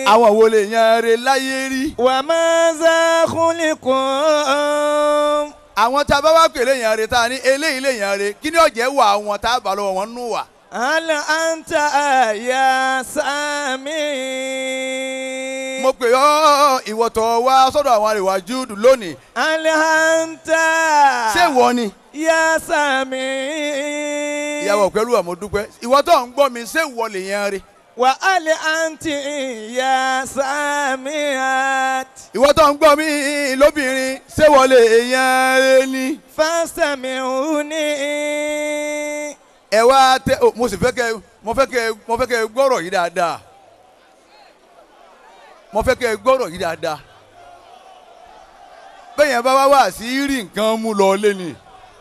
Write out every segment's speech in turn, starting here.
àwọn wo lè yan re láyé rí. وماذا خلقوا àwọn tá a bá wá pèlè yan re tá a ní eléyìí lè yan re kí ni ọ̀jẹ̀ wà àwọn tá a bá lọ́wọ́ wọn nù wà. هل أنت يا سامي mo pè ọ́ ìwọ̀tọ̀ wá sọ́dọ̀ àwọn àríwá júùdù lónìí هل أنت ṣé ìwọ ni. يا سامي ìyàwó pẹ̀lú àmọ́ dúpẹ́ ìwọ tó ń gbọ́ mi ṣé ìwọ lè yan re. وهل أنت يا ساميات ìwọ tó ń gbọ́ mi lóbìnrin ṣé ìwọ lè yan re ni. فاستمعوني ẹ wá tẹ o, mo sì fẹ́ kẹ́ mo fẹ́ kẹ́ mo fẹ́ kẹ́ gbọ́rọ̀ yìí dáadáa mo fẹ́ kẹ́ gbọ́rọ̀ yìí dáadáa bẹ́ẹ̀ yẹn bá wá wá sí rí nǹkan mú lọ lé ni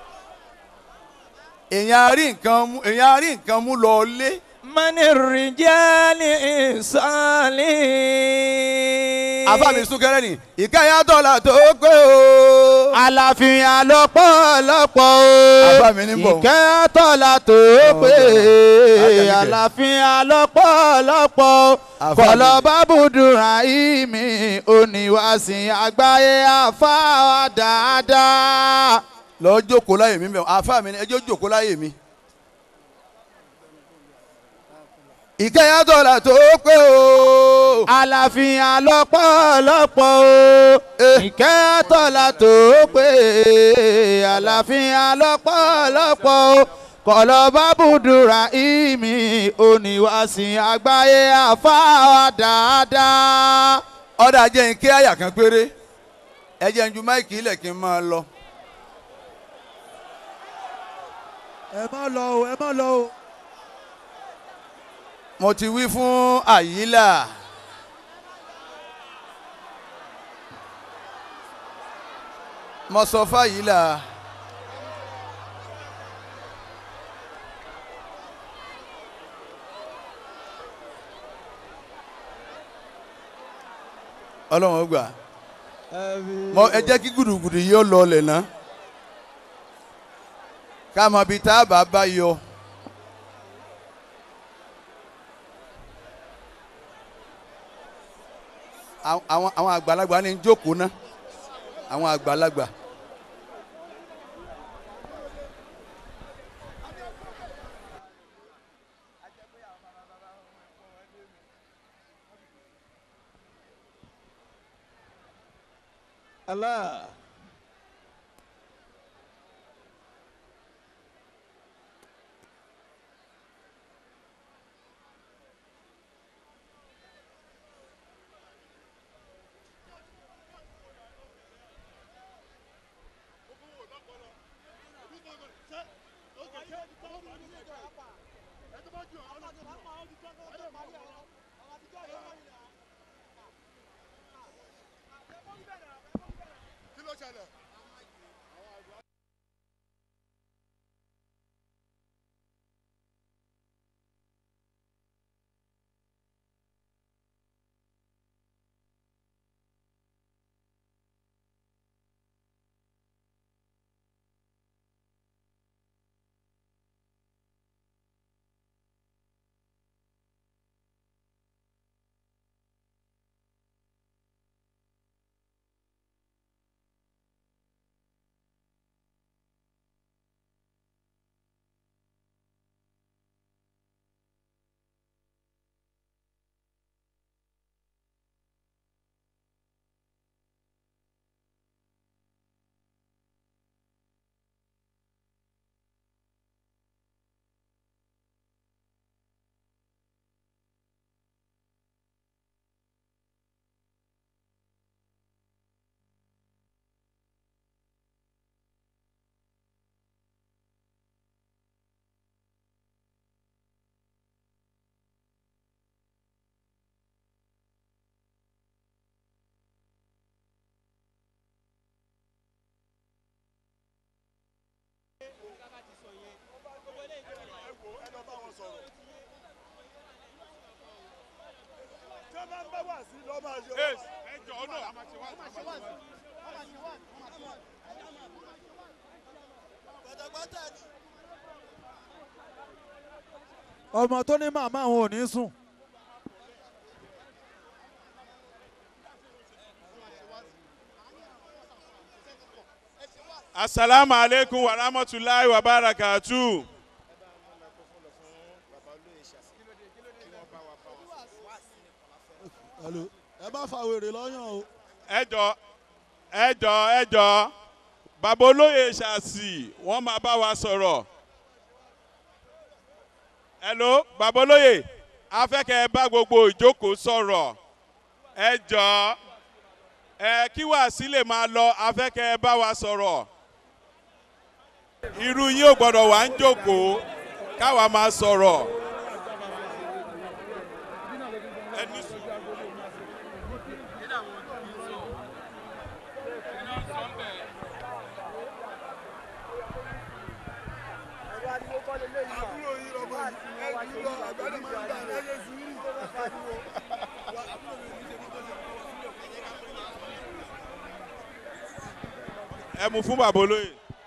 èèyàn á rí nǹkan mú èèyàn á rí nǹkan mú lọ lé من الرجال صالح àfàmì súnkẹrẹ ni ìkẹyà dọ́là tó pé o. àlàáfíà lọ́pọ̀lọpọ̀ Àbá o mi ní bọ̀. ìkẹ́ tọ́lá tó pé Àjẹmíkẹ́. àlàáfíà lọ́pọ̀lọpọ̀ o Àfá mi. kọ̀lọ̀ bábùdùrà ìmí oníwàsìn àgbáyé àfáà dáadáa. lọ jókòó láyè mi bẹ́ẹ̀ àfàmì ni ẹjọ́ jókòó láyè mi. ìkẹyà dọ́là tó pé o. àlàáfíà lọ́pọ̀lọpọ̀ o ìkẹ́ tọ́lá tó pé àlàáfíà lọ́pọ̀lọpọ̀ o kọ̀lọ̀ bábùdùrà ìmí oníwàsìn àgbáyé àfáà dáadáa. ọ̀dà jẹ́ n kí àyà kan péré ẹ jẹ́ n ju máìkì ilẹ̀ kí n máa lọ. ẹ má lọ o ẹ má lọ o. mo ti wí fún àyílà mo sọ fáyílà ọlọ́run ó gbà mo ẹ jẹ́ kí gùdùgùdù yìí ó lọ ọlẹ̀ ná ká mọ ibi tá a bá bá yọ. àwọn àwọn- àwọn àgbàlagbà ní jókòó ná àwọn àgbàlagbà. Allah. ọmọ tó ní màmá òun ò ní sùn. asalaamu aleykum wa rahmatulahi wa barakatu. Hello. ẹ má fa wèrè lọ́yàn o. ẹjọ ẹjọ ẹjọ bàbá olóyè ṣàṣì wọn máa bá wa sọ̀rọ̀. hello bàbá olóyè afẹ́kẹ́ bá gbogbo ìjókòó sọ̀rọ̀ ẹjọ ẹ kí wàásí lè máa lọ afẹ́kẹ́ bá wa sọ̀rọ̀ irú yín ò gbọ́dọ̀ wá ń jókòó káwa máa sọ̀rọ̀. ẹni sùn. ẹ mú fún bàbá olóyè.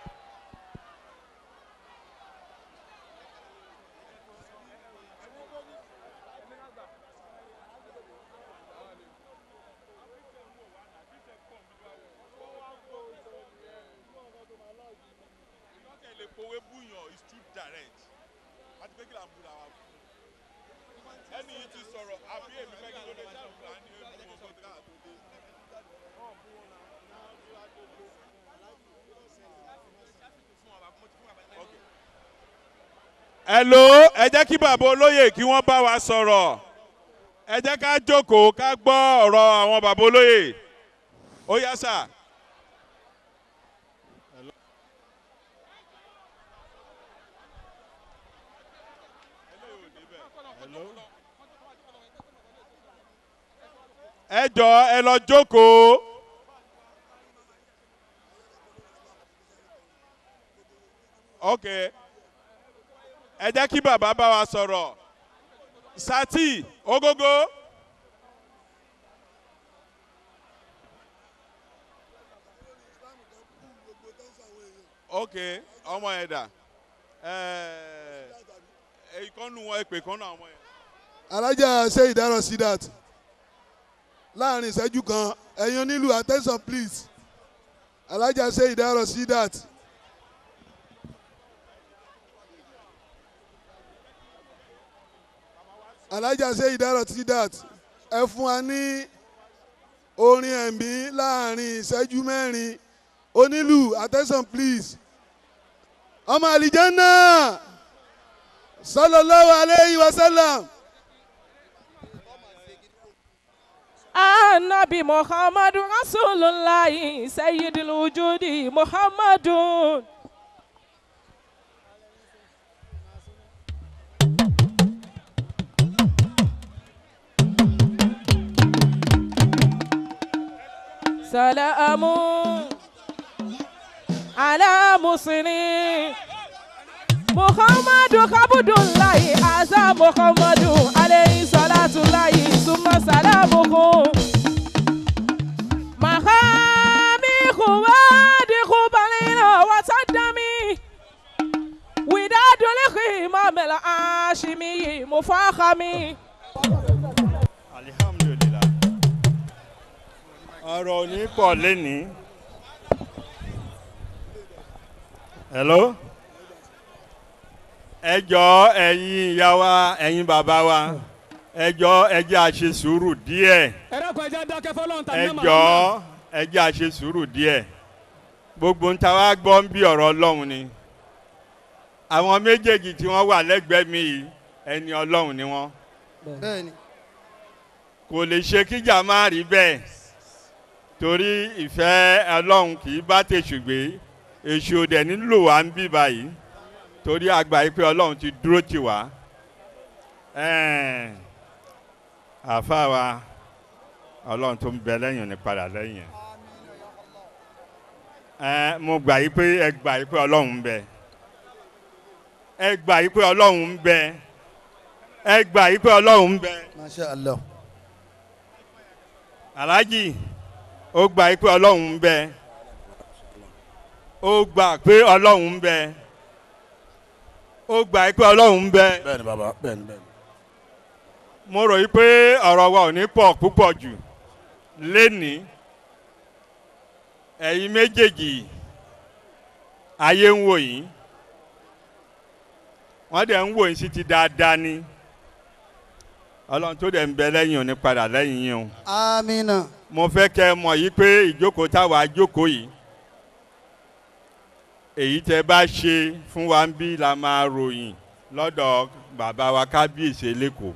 ẹni yìí ti sọ̀rọ̀ àbí èmi fẹ́ kí ló dé ṣàlùkà ní ewu ọkọ̀ tí káà tó dé. hello ẹ jẹ́ kí bàbá olóyè kí wọ́n bá wa sọ̀rọ̀ ẹ jẹ́ ká jókòó ká gbọ́ ọ̀rọ̀ àwọn bàbá olóyè ó yá sà. ẹ jọ ẹ lọ jókòó. ok ẹ jẹ́ kí bàbá bá wa sọ̀rọ̀ sati ogogo. ok ọmọ yẹn dà ẹ ìkọ́nù wọn èpè kan náà ọmọ yẹn. alájà ṣe ìdárọ̀ sí that láàrin ìṣẹ́jú kan ẹ̀yin onílù attention please alájà ṣe ìdárọ̀ sí that. alájà ṣe ìdárọ̀ sí that ẹ fún wa ní orin ẹ̀mí láàrin ìṣẹ́jú mẹ́rin onílù attention please ọmọ àlìjánná sallallahu alayhi wa sallam. Anabi Muhammadu Rasulullahi Sayyidul Wujudi Muhammadun. Salamu ala muslimin Muhammadu Kabudullahi Asa Muhammadu alayhi salatullahi summa salamuhu Mahami Khubadi Khubalina Wasadami Widadul Khimam al-Ashimi Mufakhami alihamdulilayi ọ̀rọ̀ ò ní pọ̀ lẹ́nìí. hello. ẹ jọ ẹ̀yin ìyá wa ẹ̀yin bàbá wa ẹ jọ ẹ jẹ́ a ṣe sùúrù díẹ̀ ẹ dákun ẹ jẹ́ dákẹ́ fọlọ́run tàbí ẹ náà jọ ẹ jẹ́ a ṣe sùúrù díẹ̀ gbogbo ń ta wá gbọ́ ń bí ọ̀rọ̀ ọlọ́run ni àwọn méjèèjì tí wọ́n wà lẹ́gbẹ̀ẹ́ mi yìí ẹni ọlọ́run ni wọ́n bẹ́ẹ̀ni kò lè ṣe kíjà má rí bẹ́ẹ̀ torí ìfẹ́ ọlọ́run kì í bá tèṣù gbé èṣù òdẹ nílò wá ń bí báyìí torí àgbà yìí pé ọlọ́run ti dúró tì wá. Ẹ̀ẹ́n, àáfàá wa ọlọ́run tó ń bẹ lẹ́yìn ò ní padà lẹ́yìn ẹ̀. Ẹ̀ẹ́n, mo gbà yìí pé ẹ gbà yìí pé ọlọ́run ń bẹ ẹ gbà yìí pé ọlọ́run ń bẹ ẹ gbà yìí pé ọlọ́run ń bẹ masha allah aláàjì ó gbà pé ọlọ́run ń bẹ ó gbà pé ọlọ́run ń bẹ ó gbà pé ọlọ́run ń bẹ bẹ́ẹ̀ni bàbá bẹ́ẹ̀ni bẹ́ẹ̀ni. mo rò yí pé ọ̀rọ̀ wa ò ní pọ̀ púpọ̀ jù lénìí ẹ̀yin méjèèjì ayé ń wò yín wọ́n dẹ̀ ń wò yín sí ti dáadáa ni ọlọ́run tó dẹ̀ ń bẹ lẹ́yìn òní padà lẹ́yìn yín o amina. mo fẹ́ kẹ́ ẹ mọ̀ yìí pé ìjókòó táwa jókòó yìí èyí tẹ́ bá ṣe fún wa ń bí la máa ròyìn lọ́dọ̀ bàbá wa kábíyèsí lẹ́kọ̀ọ́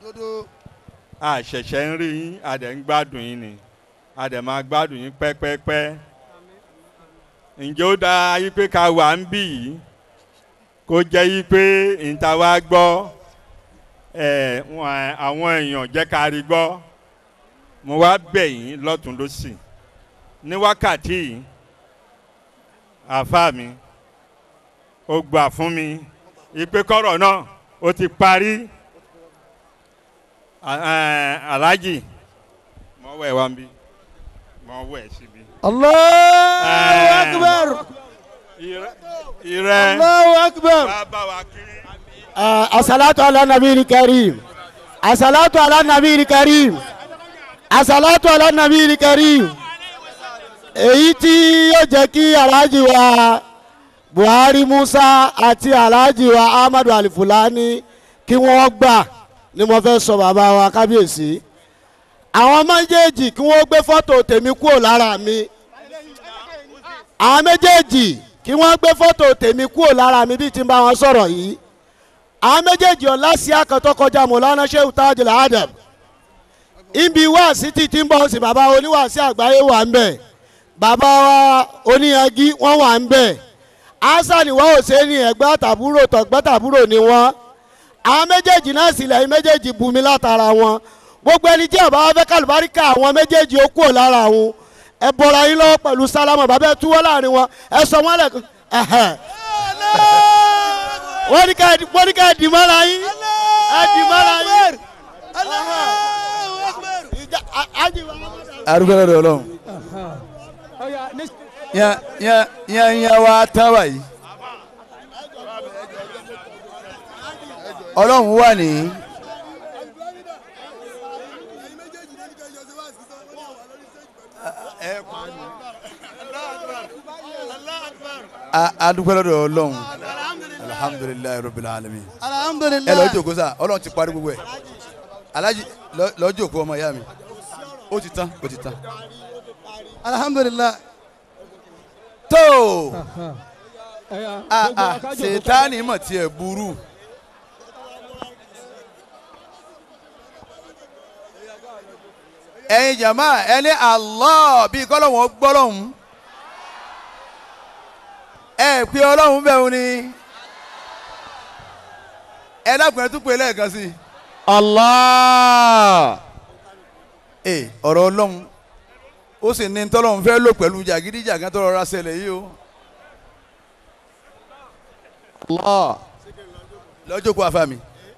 a ṣẹ̀ṣẹ̀ ń rí yín a dẹ̀ ń gbádùn yín ni a dẹ̀ máa gbádùn yín pẹ́pẹ́pẹ́ ǹjẹ́ ó dáa yí pé ká wà ń bì yìí kó jẹ́ yí pé ìta wa gbọ́ ẹ̀ wọ́n- àwọn èèyàn jẹ́ ká rí gbọ́ mo wá bẹ̀ yín lọ́tún lọ́sì ní wákàtí yìí àáfàá mi ó gbà fún mi ìpè kọ́rọ̀ náà ó ti parí A- ẹ̀, aláàjì mọ̀ wẹ̀ wá ń bí mọ̀ wẹ̀ síbi. allahu Eh. akbar. Ìrẹ́ ìrẹ́ allahu akbar. bàbá wa kiri. asalatu ala nabi karim asalatu ala nabi karim asalatu ala nabi karim èyí tí yóò jẹ́ kí alhaji wa buhari musa àti alhaji wa ahmadu alifulani kí wọ́n gbà ni mo fẹ́ sọ bàbá wa kábíyèsí àwọn méjèèjì kí wọ́n gbé fọ́tò tèmi kúrò lára mi àwọn méjèèjì kí wọ́n gbé fọ́tò tèmi kúrò lára mi bí ti ń bá wọn sọ̀rọ̀ yìí àwọn méjèèjì ọ̀la sí akọ̀tọ̀ kọjá mọ̀lánà sheu tajul adam ibi wáàsí títí ń bọ̀ sí bàbá oníwàásí àgbáyé wà ń bẹ̀ bàbá wa oníyangi wọ́n wà ń bẹ̀ hasan wa hussein ẹ̀gbẹ́ àtàbúrò tọ̀gbẹ́ tàbúrò ni wọ́n àwọn méjèèjì náà sì lẹ́yìn méjèèjì bumi látara wọn gbogbo ẹni tí àbá wa fẹ́ kálùbáríkà àwọn méjèèjì ó kúrò lára wọn ẹ bọ̀ra yín lọ́wọ́ pẹ̀lú sálámà bàbá ẹ túwọ́ láàrin wọn ẹ sọ wọn lẹ́kọ̀ọ́ ẹ̀hẹ̀ wọ́n ní ká wọ́n ní ká dì mọ́ra yín ẹ dì mọ́ra yín. Ìjà- a- ájì wa- arúgbó lọ́dọ̀ ọlọ́run Ọya, ní yan yan yan yan wa tán báyìí ọlọ́run wà ní a- adúgbò lọ́dọ̀ ọlọ́run alhamdulilayi rabbil alamin ẹ lọ alhamdulilayi jókòó sá ọlọ́run ti parí gbogbo ẹ̀ alájí lọ- lọ jókòó ọmọ ìyá mi ó ti tán ó ti tán alhamdulilayi. tó ẹ̀yà a gbogbo a akájọ ṣètánì mọ̀ tiẹ̀ burú. ẹ̀yin jama ẹni Allah bíi kọ́lọ́hún gbọ́lọ́hún ẹ pé ọlọ́hún bẹ́ẹ̀ ni ẹ dákun ẹ tún pè lẹ́ẹ̀kan sí i. allah. ẹ ọ̀rọ̀ ọlọ́hún ó sì ní tọ́lọ́hún fẹ́ lò pẹ̀lú jàgídíjàgán tó rọra ṣẹlẹ̀ yìí o allah. lọ́jọ́ kó afá mi.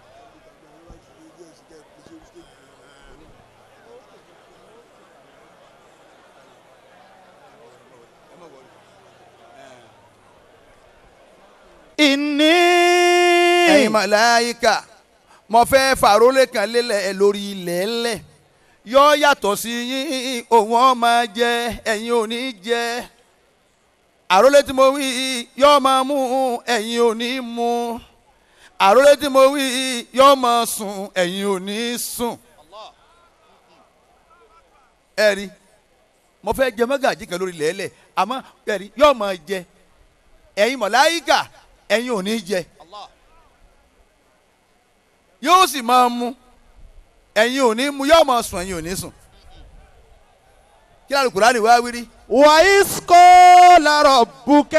inni. ẹ̀yin màláyíkà mo fẹ́ fàrólé kan lélẹ̀ lórí ilẹ̀ ẹlẹ̀ yọ yàtọ̀ sí yín òun ọ̀ máa jẹ ẹ̀yin ò ní jẹ àrólé tí mo wí yọ máa mú ẹ̀yin ò ní mú àrólé tí mo wí yọ máa sùn ẹ̀yin ò ní sùn ẹ̀rí mo fẹ́ jẹ mọ́gàjí kan lórí ilẹ̀ ẹlẹ̀ àmọ́ ẹ̀rí yọ máa jẹ ẹ̀yin màláyíkà ẹ̀yin ò ní jẹ yóò sì máa mu ẹ̀yin ò ní mu yóò máa sùn ẹ̀yin ò ní sùn kí lóò Kùránì wá wírí. وإذ قال ربك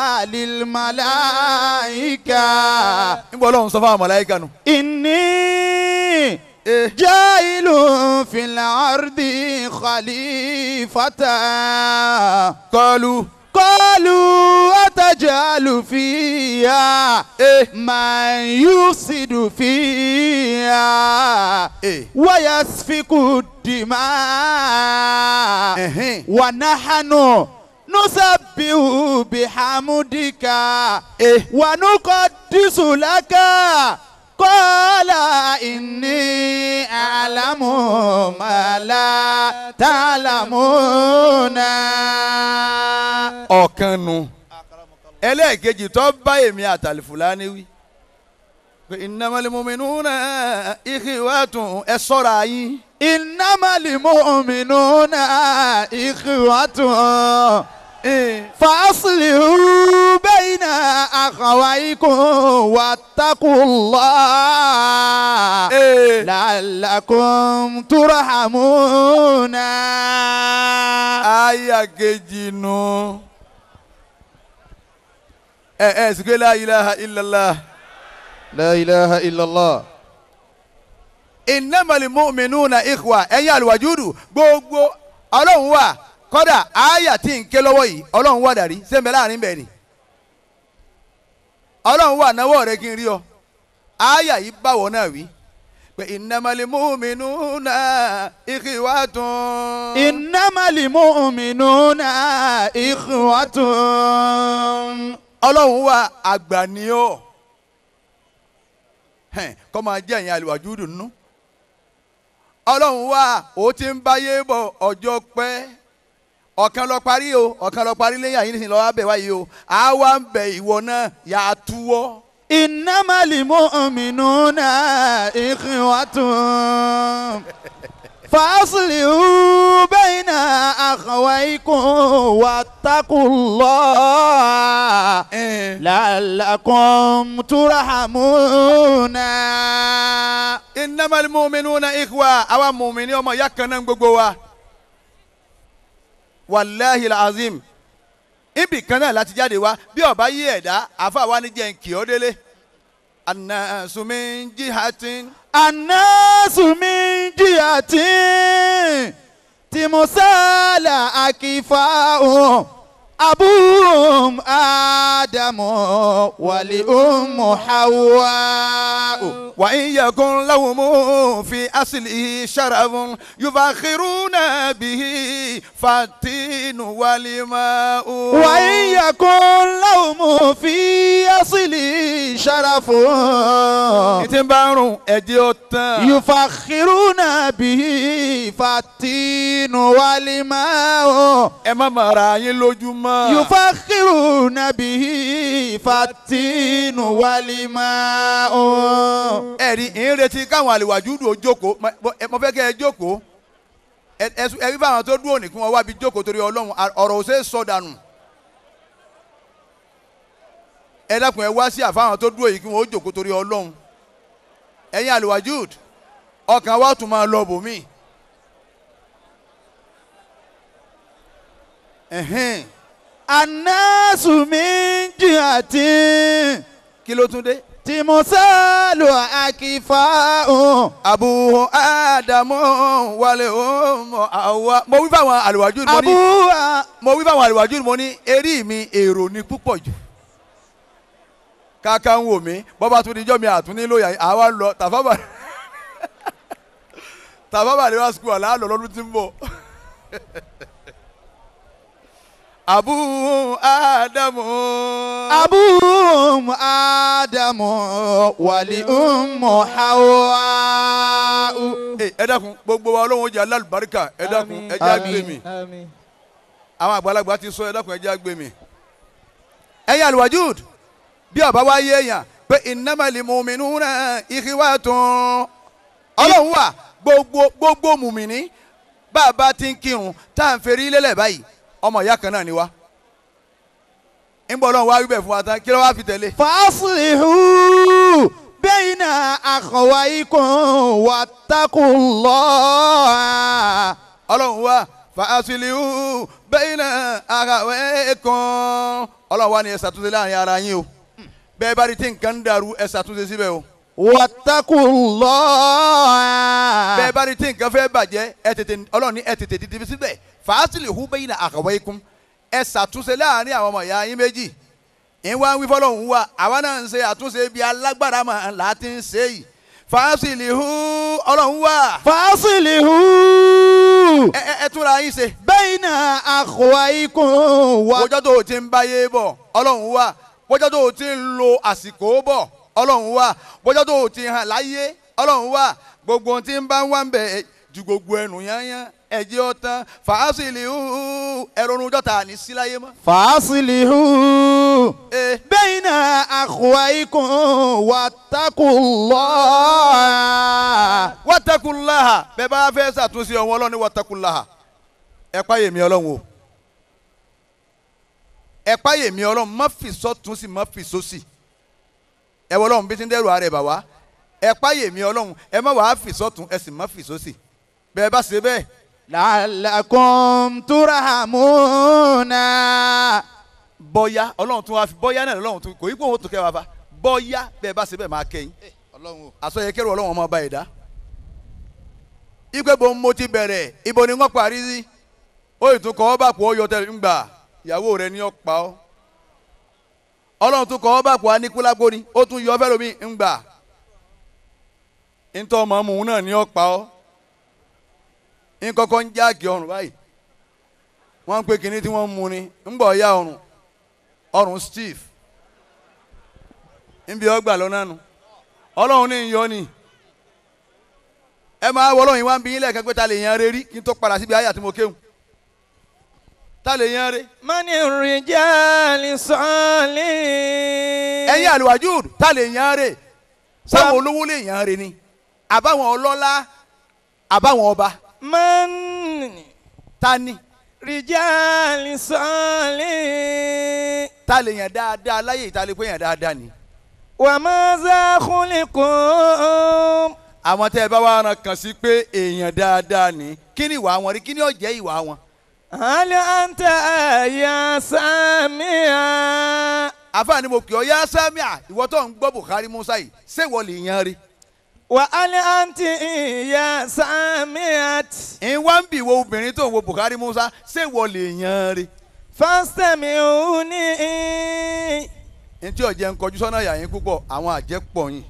للملائكة níbo ọlọ́run sọ fáwọn màláíkà nù. إني Eh. جاعل في الأرض خليفة kọlu قالوا أتجعل فيها Eh. من يفسد فيها Eh. ويسفك الدماء Ẹ̀hẹ́n. ونحن نسبح بحمدك Eh. ونقدس لك قال إني أعلم ما لا تعلمون ọ̀kan nu ẹlẹ́ẹ̀kejì tó bá èmi àtàlìfùlání wí pé innamal mu'minuna ikhwatun ẹ sọ́ra yín. innamal mu'minuna ikhwatun faslihu bayna akhawaykum wattaqullah la'allakum turhamuna. aya kejì nù. ẹ ẹ sìkè la ilaha illallah. la ilaha illallah. innamal mu'minuna ikhwa ẹ̀yin àlùwàjúdù gbogbo ọlọ́run wà kọ́dà àyà tí ń ké lọ́wọ́ yìí ọlọ́run wà dàrí sẹ́ńbẹ́ láàrin bẹ́ẹ̀ ni ọlọ́run wà náwó rẹ kí n rí ọ àyà yìí báwọ̀ náà wí pé innamal mu'minuna ikhwatun. innamal mu'minuna ikhwatun. ọlọ́run wà àgbà ni ọ́ kọ́ máa jẹ́ ẹ̀yin àlùwàjúdù nínú ọlọ́run wà ó ti ń báyé bọ̀ ọjọ́ pẹ́ ọ̀kan lọ parí o ọ̀kan lọ parí lẹ́yìn àyín nísìnyí lọ́wọ́ abẹ́ wáyé o àwa ń bẹ ìwọ náà yà á túwọ́. innamal mu'minuna ikhwatun. faslihu bayna akhawaykum wattaqullah la'allakum turhamuna. innamal mu'minuna ikhwa àwa mùmíní ọmọ ìyá kan náà gbogbo wa wàláhi azim ibì kan náà láti jáde wá bí ọba yí ẹ̀dá àfa wa ní jẹ́ nkì ọ́ délé annasu min jihatin. annasu min jihatin timusala akifa'un abuhum adamu wali ummu hawa'u. وإن يكن لهم في أصله شرف يفخرون به فالتين والماء وإن يكن لهم في أصله شرف ìtìbárùn ẹ̀jẹ̀ ọ̀tàn. يفخرون به فالتين والماء ẹ má máa ra yín lójú mọ́. يفخرون به فالتين والماء ẹ̀rí ń retí káwọn àlèwàjúdù ó jókòó mo fẹ́ kẹ́ ẹ jókòó ẹ ẹ rí báwọn tó dúró nìkún wọn wá bí jókòó torí ọlọ́run ọ̀rọ̀ ò ṣeé sọ dànù. ẹ dákun ẹ wá sí àfáwọn tó dúró yìí kí wọn ó jókòó torí ọlọ́run ẹ̀yin àlèwàjúd ọkàn wa tún máa lọ bòmí. الناس من جهة kí ló tún dé. تمثال أكفاء abu adamu wale omo awa. mo wí fáwọn àlùwàjú mo ní أبوها mo wí fáwọn àlùwàjú mo ní eré mi èrò ni púpọ̀ jù. kàkà ń wò mí bọ́bá tún dijọ́ mi àtún nílò yà àwa ń lọ tàfábà tàfábà ni wá sukùl àlá lọ lọ́dún tí ń bọ̀. abu adamu. أبوهم آدم ولأم حواء ẹ ẹ dákun gbogbo wa ọlọ́run ó jẹ́ alálùbáríkà ẹ dákun ẹ jẹ́ àgbè mi. Àmín. àwọn àgbàlagbà ti sọ ẹ dákun ẹ jẹ́ àgbè mi. ẹ̀yin àlùwàjúd bí ọba wa yé èèyàn pé innamal mu'minuna ikhwatun ọlọ́run wà gbogbo gbogbo mùmìnì bá a bá ti ń kírun tá à ń ferí lélẹ̀ báyìí ọmọ ìyá kan náà ni wá. ń bọ̀ ọlọ́run wá wí bẹ̀ fún wa tán kí ló wá fi tẹ̀lé. فأصلحوا بين أخويكم واتقوا الله ọlọ́run wá fàásìlìhù bayna akhawaykum ọlọ́run wá ní ẹ ṣàtúnṣe láàrin ara yín o bẹ́ẹ̀ bá rí tí nǹkan ń dàrú ẹ ṣàtúnṣe síbẹ̀ o واتقوا الله bẹ́ẹ̀ bá rí tí nǹkan fẹ́ bàjẹ́ ẹ tètè ọlọ́run ní ẹ tètè dìde síbẹ̀ fàásìlìhù bayna akhawaykum ẹ ṣàtúnṣe láàrin àwọn ọmọ ìyá yín méjì ìwà ń wí fọlọ́hún wa àwa náà ń ṣe àtúnṣe bí alágbára mà láti ń ṣe yìí fàásìlìhù ọlọ́run wà فأصلحوا ẹ ẹ ẹ túnra yín ṣe. بين أخويكم واتقوا wọ́jọ́ tó o ti ń báyé bọ̀ ọlọ́run wà wọ́jọ́ tó o ti ń lo àsìkò bọ̀ ọlọ́run wà wọ́jọ́ tó o ti hàn láyé ọlọ́run wà gbogbo ohun tí ń bá ń wá ń bẹ̀ ju gbogbo ẹnu yányán ẹ̀jẹ̀ ọ̀tán fàásìlì ẹ̀rọ̀rùn jọ́ta ní síláyé mọ́. فأصلحوا Eh, بين أخويكم واتقوا الله wàtàkùnláhà bẹ́ẹ̀ bá fẹ́ ṣàtúnṣe ọ̀wọ́n ọlọ́run ní wàtàkùnláhà ẹ páyè mi ọlọ́run o ẹ páyè mi ọlọ́run má fi sọ́tún sí má fi sósì ẹ wọ ọlọ́run bí ti ń dẹ́rù ara ẹ̀ bà wá ẹ páyè mi ọlọ́run ẹ má wàá fi sọ́tún ẹ sì má fi sósì bẹ́ẹ̀ bá ṣe bẹ́ẹ̀ لعلكم ترحمون bọ́yá ọlọ́run tún wá fi bọ́yá náà ọlọ́run tún kò í pé òun tó kẹ́ wa fa bọ́yá bẹ́ẹ̀ bá ṣe bẹ́ẹ̀ máa kẹ́yìn àsọyẹ kẹrù ọlọ́run ọmọ ọba ẹ̀dá ìgbẹ́ bo mo ti bẹ̀rẹ̀ ibo ni wọ́n parí sí ó ì tún kọ́ ọ́ bá pọ̀ ó yọ tẹ̀lé ńgbà ìyàwó rẹ ní ọ̀pá ọ́ ọlọ́run tún kọ́ ọ́ bá pọ̀ aníkúlágbó ni ó tún yọ ọ́ fẹ́lómi ńgbà ńtọ́ ọmọ mu náà ní ọ̀pá ọ́ ńkọ́kọ́ ń jáàkì ọrùn báyìí wọ́n ń pe kinní tí wọ́n ń mu ni ńgbọ̀ ya ọrùn ọrùn steve ńbi ọgbà lọ́nà nu ọlọ́run ní ìyọ́ ni ẹ máa wọ ọlọ́run yìí wá ń bí yín lẹ́ẹ̀kan pé ta lè yan re rí kí n tó padà síbi àyà tí mo kéwù ta lè yan re من الرجال صالح ẹ̀yin àlùwàjúùd ta lè yan re sáwọn olówó lè yan re ni àbáwọn ọlọ́lá àbáwọn ọba من ta ni رجال صالح ta lè yan dáadáa láyé ìta lè pé yan dáadáa ni وماذا خلقوا àwọn tẹ́ ẹ bá wà rán kàn sí pé èèyàn dáadáa ni kí ni ìwà wọn rí kí ni ó jẹ́ ìwà wọn هل أنت يا سامع àfààní mo kì ọ yá sámíà ìwọ tó ń gbọ́ Bukhari Musa yìí ṣé ìwọ lè yan re وهل أنت يا سامعة ń wá ń bì wo obìnrin tó ń wo Bukhari Musa ṣé ìwọ lè yan re فاستمعوني ní tí ọ̀jẹ̀ ń kọjú sọ́nà yà yín púpọ̀ àwọn àjẹpọ̀ yín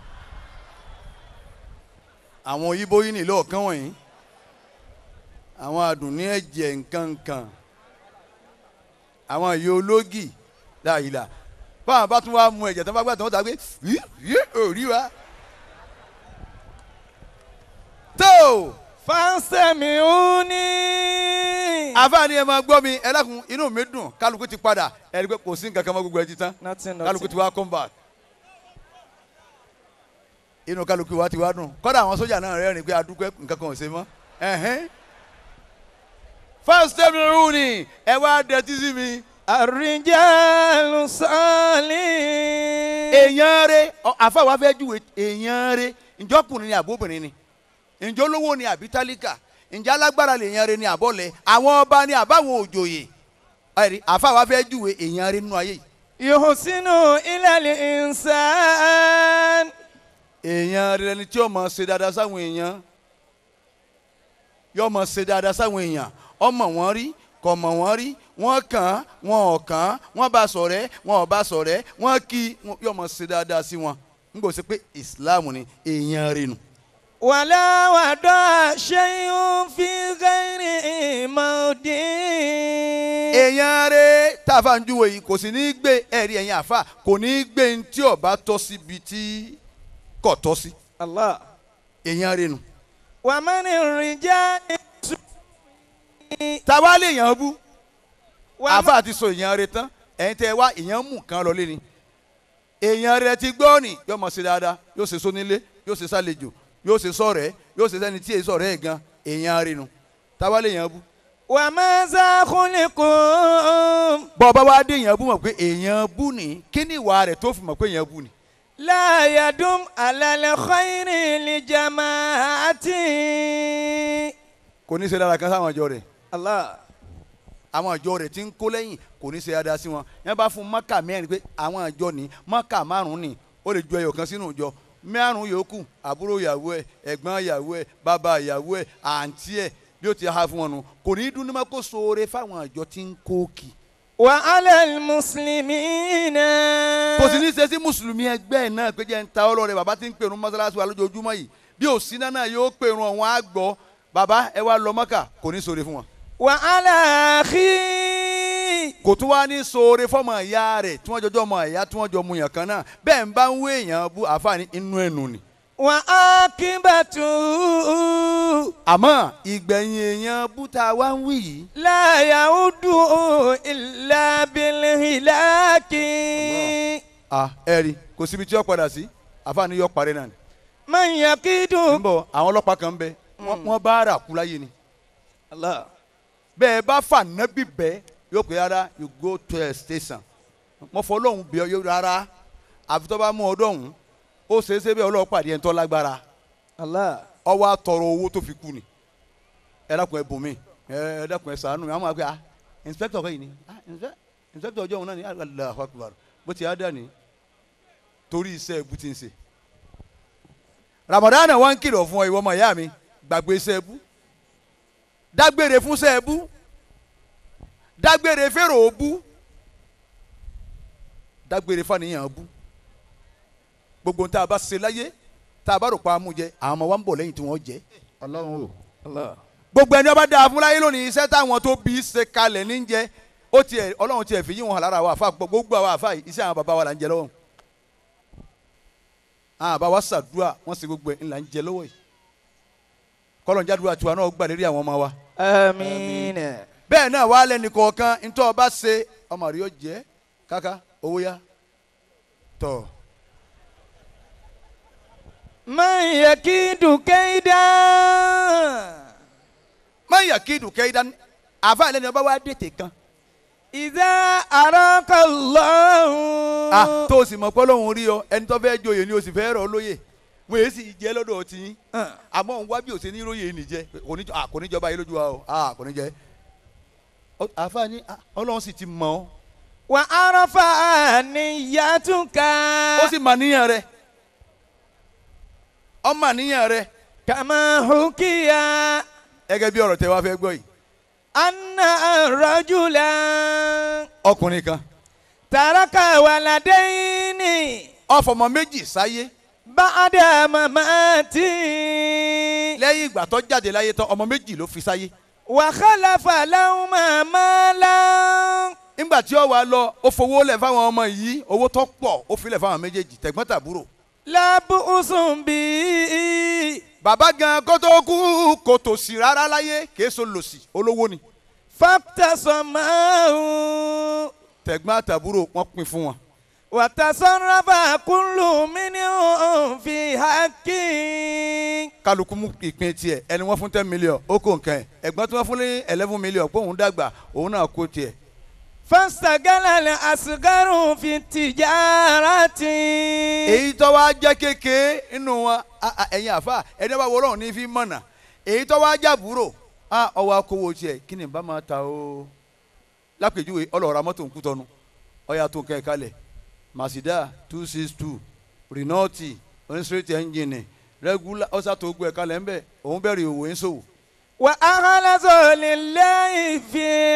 àwọn òyìnbó yín nílò ọ̀kan wọ̀nyí àwọn àdùnní ẹ̀jẹ̀ nkankan àwọn ìyá ológì láàyìlá báwọn bá tún wá mu ẹ̀jẹ̀ tó bá gbà tó ń ta pé yí yí òrí wa. tó فاستمعوني àfáàní ẹ máa gbọ́ mi ẹ dákun inú mi dùn kálukú ti padà ẹ rí i pé kò sí nǹkan kan mọ́ gbogbo ẹ ti tán Nothing, kálukú ti nothing. wá come back inú kálukú wa ti wá dùn kọ́dà àwọn sójà náà rẹ́rìn pé adúpẹ́ nǹkan kan ò ṣe mọ́ ẹ̀hẹ́n. first time rú ni ẹ wá dẹtí sí mi. الرجال صالح èèyàn rẹ àfáà fẹ́ júwe èèyàn rẹ ǹjọ́kùnrin ni àbóbìnrin ni ǹjọ́ lówó ni àbí tálíkà ǹjẹ́ alágbára lè yan rẹ ni àbọ̀lẹ̀ àwọn ọba ni àbáwọn òjòyè ẹ̀rí àfáà fẹ́ júwe èèyàn rẹ nínú ayé yìí. يحسن إلى الإنسان èèyàn rẹ ni tí ó máa ṣe dáadáa sáwọn èèyàn yóò máa ṣe dáadáa sáwọn èèyàn ọmọ wọn rí kò mọ̀ wọ́n rí wọ́n kàn án wọn ò kàn án wọ́n bá ṣọ̀rẹ́ wọn ò bá ṣọ̀rẹ́ wọ́n kí i, wọn- yóò máa ṣe dáadáa sí wọn n kò sí pé islam ni èèyàn rẹ nù. ولا وضع شيء في غير موضعه èèyàn rẹ táfà ń júwe yìí kò sì ní í gbé ẹ̀rí ẹ̀yìn àfà kò ní í gbé ní tí ó bá tọ́ síbi tí kò tọ́ sí الله èèyàn rẹ nù. ومن الرجال táwa lè yàn án bú ومن àfa ti sọ èèyàn rẹ tán ẹ̀yin tẹ́ wá èèyàn mú kan lọ lé ni èèyàn rẹ ti gbọ́ ni yóò mọ̀ sí dáadáa yóò ṣe sónílé yóò ṣe sálejò yóò ṣe sọ̀rẹ́ yóò ṣe sẹ́ni tí èyí sọ̀rẹ́ ẹ̀ gan èèyàn rẹ nu táwa lè yàn án bú. وماذا خلقوا bọ́ ọba wa dé èèyàn bú mọ̀ pé èèyàn bú ni kí ni ìwà rẹ̀ tó fi mọ̀ pé èèyàn bú ni. لا يدوم على الخير لجماعة kò ní í ṣe dára kan sáwọn àjọ rẹ̀ الله àwọn àjọ rẹ̀ ti ń kó lẹ́yìn kò ní í ṣe dáadáa sí wọn yẹn bá fún mọ́kà mẹ́rin pé àwọn àjọ ní mọ́kà márùn-ún ni ó lè ju ẹyọ kan sínú ìjọ márùn-ún yòókù àbúrò ìyàwó ẹ̀ ẹ̀gbọ́n ìyàwó ẹ̀ bàbá ìyàwó ẹ̀ àǹtí ẹ̀ bí ó ti ha fún wọn nu kò ní í dún ní má kó sóore fáwọn àjọ tí ń kó kì وعلى المسلمين kò sì ní í ṣe sí mùsùlùmí ẹgbẹ́ ẹ̀ náà pé jẹ́ ń ta ọlọ́rẹ̀ bàbá tí ń pèrún mọ́sálásí wa lójoojúmọ́ yìí bí ò sí náà yóò pèrún ọ̀hún á gbọ́ bàbá ẹ wá lọ mọ́kà kò ní í sóore fún wọn وعلى أخيه kò tún wá ní sóore fọmọ ìyá rẹ̀ tí wọ́n jọjọ́ ọmọ ìyá tí wọ́n jọ mu yàn kan náà bẹ́ẹ̀ ń bá ń wé èèyàn bú àfààní inú ẹnu ni. وعاقبته àmọ́ ìgbẹ̀yìn èèyàn búta wá ń wí yìí لا يعود إلا بالهلاك à ẹ̀rí kò síbi tí ó padà sí àfààní yọ parí náà ni. من يكيد ń bọ̀ àwọn ọlọ́pàá kan ń bẹ wọ́n wọ́n bá rà kú láyé ni. الله bẹ́ẹ̀ bá fà nábì bẹ́ yóò pé rárá you go to a station mo fọ ọlọ́run bí ọ yóò rárá àfi tó bá mú ọdún ọ̀hún ó ṣeé ṣe bẹ́ẹ̀ ọlọ́run pàdé ẹ̀ ń tọ́ lágbára الله ọwọ́ àtọrọ owó tó fi kú ni ẹ dákun ẹ bùn mí ẹ ẹ dákun ẹ ṣàánú mi àwọn àgbẹ̀ ah inspector kọ́ yìí ni ah inspe- inspector ọjọ́ òun náà ni Allahu Akbar bó ti á dà ní torí iṣẹ́ ẹbú ti ń ṣe Ramadan wọn ń kìlọ̀ fún ọ ìwọ ọmọ ìyá mi gbàgbé iṣẹ́ ẹbú dágbére fún iṣẹ́ ẹbú dágbére fèrò òbú dágbére fàníyàn bú gbogbo tá a bá ṣe láyé tá a bá rò pa amújẹ àwọn ọmọ wa ń bọ̀ lẹ́yìn tí wọ́n jẹ́ ọlọ́run o. الله gbogbo ẹni ọba dáa fún láyé lónìí iṣẹ́ táwọn tó bí ṣe kalẹ̀ ní jẹ́ ó tiẹ̀ ọlọ́run tiẹ̀ fi yí wọn hàn lára àwọn àfa gbogbo àwọn àfa yìí iṣẹ́ àwọn bàbá wa là ń jẹ lọ́wọ́ àwọn bàbá wa ṣàdúrà wọ́n ṣe gbogbo ẹ̀ ńlá ń jẹ lọ́wọ́ yìí kọ́lọ̀ ń jádùúrà tiwa náà gbà lérí àwọn ọmọ wa آمين bẹ́ẹ̀ náà wà lẹ́nu kọ̀ọ̀kan ntọ́ ọba ṣe ọmọ rẹ̀ yóò jẹ́ káká owó yá tọ̀ من يكيد كيدا má yà kí dùkẹ́ ìdá àfa lẹ́nu ọba wa dètè kan إذا أراك الله ah tó o sì mọ̀ pé Ọlọ́run rí ọ ẹni tó fẹ́ joyè ni o sì fẹ́ rọ̀ ọ́ lóyè wọ́n èyí sì jẹ́ lọ́dọ̀ ọtí yín àmọ́ òun wá bí òsè ní róyè nìjẹ́ kò ní ah kò ní jọba yìí lójú wa o ah kò ní jẹ́ Ọ- àfa ni ah, Ọlọ́run sì ti mọ̀ ọ́ وعرف نيتك ó sì mà níyàn rẹ ọ mà níyàn rẹ كما حكي gẹ́gẹ́ bí ọ̀rọ̀ tẹ wá fẹ́ gbọ́ yìí أن رجلا ọkùnrin kan ترك ولدين ó fọmọ méjì sáyé بعد مماته lẹ́yìn ìgbà tó jáde láyé tán ọmọ méjì ló fi sáyé وخلف لهما مالا nígbà tí ó wá lọ ó fowó lẹ̀ fáwọn ọmọ yìí owó tó pọ̀ ó filẹ̀ fáwọn méjèèjì tẹ̀gbọ́n tàbúrò لا بؤس به bàbá gan kó tó kú kò tòṣì rárá láyé kìí so lòṣì olówó ni فاقتسماه tẹ̀gbọ́n àtàbúrò wọ́n pín fún wọn. وتصرف كل منهم في حقه kálukú mú ìpín tiẹ̀ ẹni wọ́n fún ten million ó kó nǹkan ẹ̀ ẹ̀gbọ́n tí wọ́n fún ní eleven million pé òun dàgbà òun náà kó tiẹ̀. فاستقل الأصغر في التجارة èyí tó wá jẹ́ kékeré nínú wọn a- a- ẹ̀yin àfa ẹni bá wọlọ́run ní fi mọ̀nà èyí tó wá jàbúrò a ọwọ́ akówó tiẹ̀ kí ni bá máa ta o lápèjúwe ọlọ́ọ̀ra mọ́tò ń kú tọ́nu ọ̀yà tó kẹ́ ẹ̀ kalẹ̀ Mazda two six two Renault oníṣẹ́rẹ́tì ẹ́ńjìnì regular ọ̀sà tó gbọ́ ẹ̀ kalẹ̀ ńbẹ̀ òun bẹ̀rẹ̀ òwò ń ṣòwò وأخلص لله في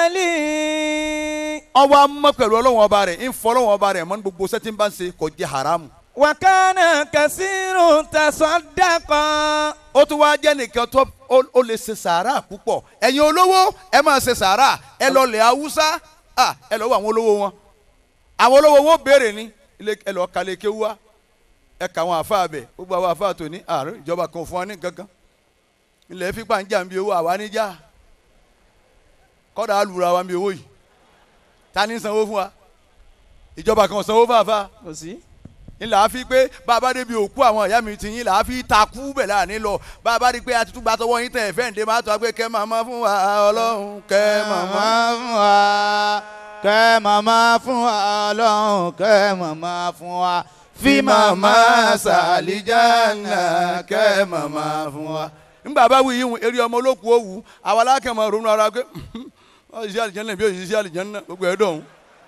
عمله ọwọ́ amọ́ pẹ̀lú ọlọ́wọ́n ọba rẹ̀ ń fọ́ ọlọ́wọ́n ọba rẹ̀ mọ́ ní gbogbo sẹ́tí ń bá ń ṣe kò jẹ́ haramu وكان كثير تصدق ó tún wá jẹ́ nìkan tó ó ó lè ṣe sàárà púpọ̀ ẹ̀yin olówó ẹ máa ṣe sàárà ẹ lọ lẹ̀ haúsá à, ẹ lọ wọ àwọn olówó wọn àwọn olówó wọn béèrè ní ilé ẹ lọ kàlẹ́ kéwú wa ẹ kà àwọn àfa bẹ̀ gbogbo àwọn àfa tó ní àárọ̀ ìjọba kan fún wa ní gangan ilẹ̀ fipá ń jà ń bi owó àwa níjà kọ́dà á lura wa ń bi owó yìí ta ni ń sanwó fún wa ìjọba kan ò sanwó fún àfa kò sí. ńlá fi pé bàbá débi òkú àwọn ìyá mi ti yín là á fi takú bẹ̀ láàánú lọ bàbá rí i pé àtúntò gbà tọwọ́ yín tẹ̀ fẹ́ ǹdẹ́ máa tọ́ pé kẹ́ màmá fún wa ọlọ́run kẹ́ màmá. fún wa kẹ́ màmá fún wa ọlọ́run kẹ́ màmá fún wa fi màmá sàlìjánà kẹ́ màmá fún wa. ńgbà bá wí yíhun eré ọmọ olókùú òwú àwa alákẹ́mọ̀ ronú ara pé wọ́n ṣiṣẹ́ àlìjánà bí òṣìṣẹ́ ṣiṣẹ́ àlìjánà gbogbo ẹ̀ dọ̀hún.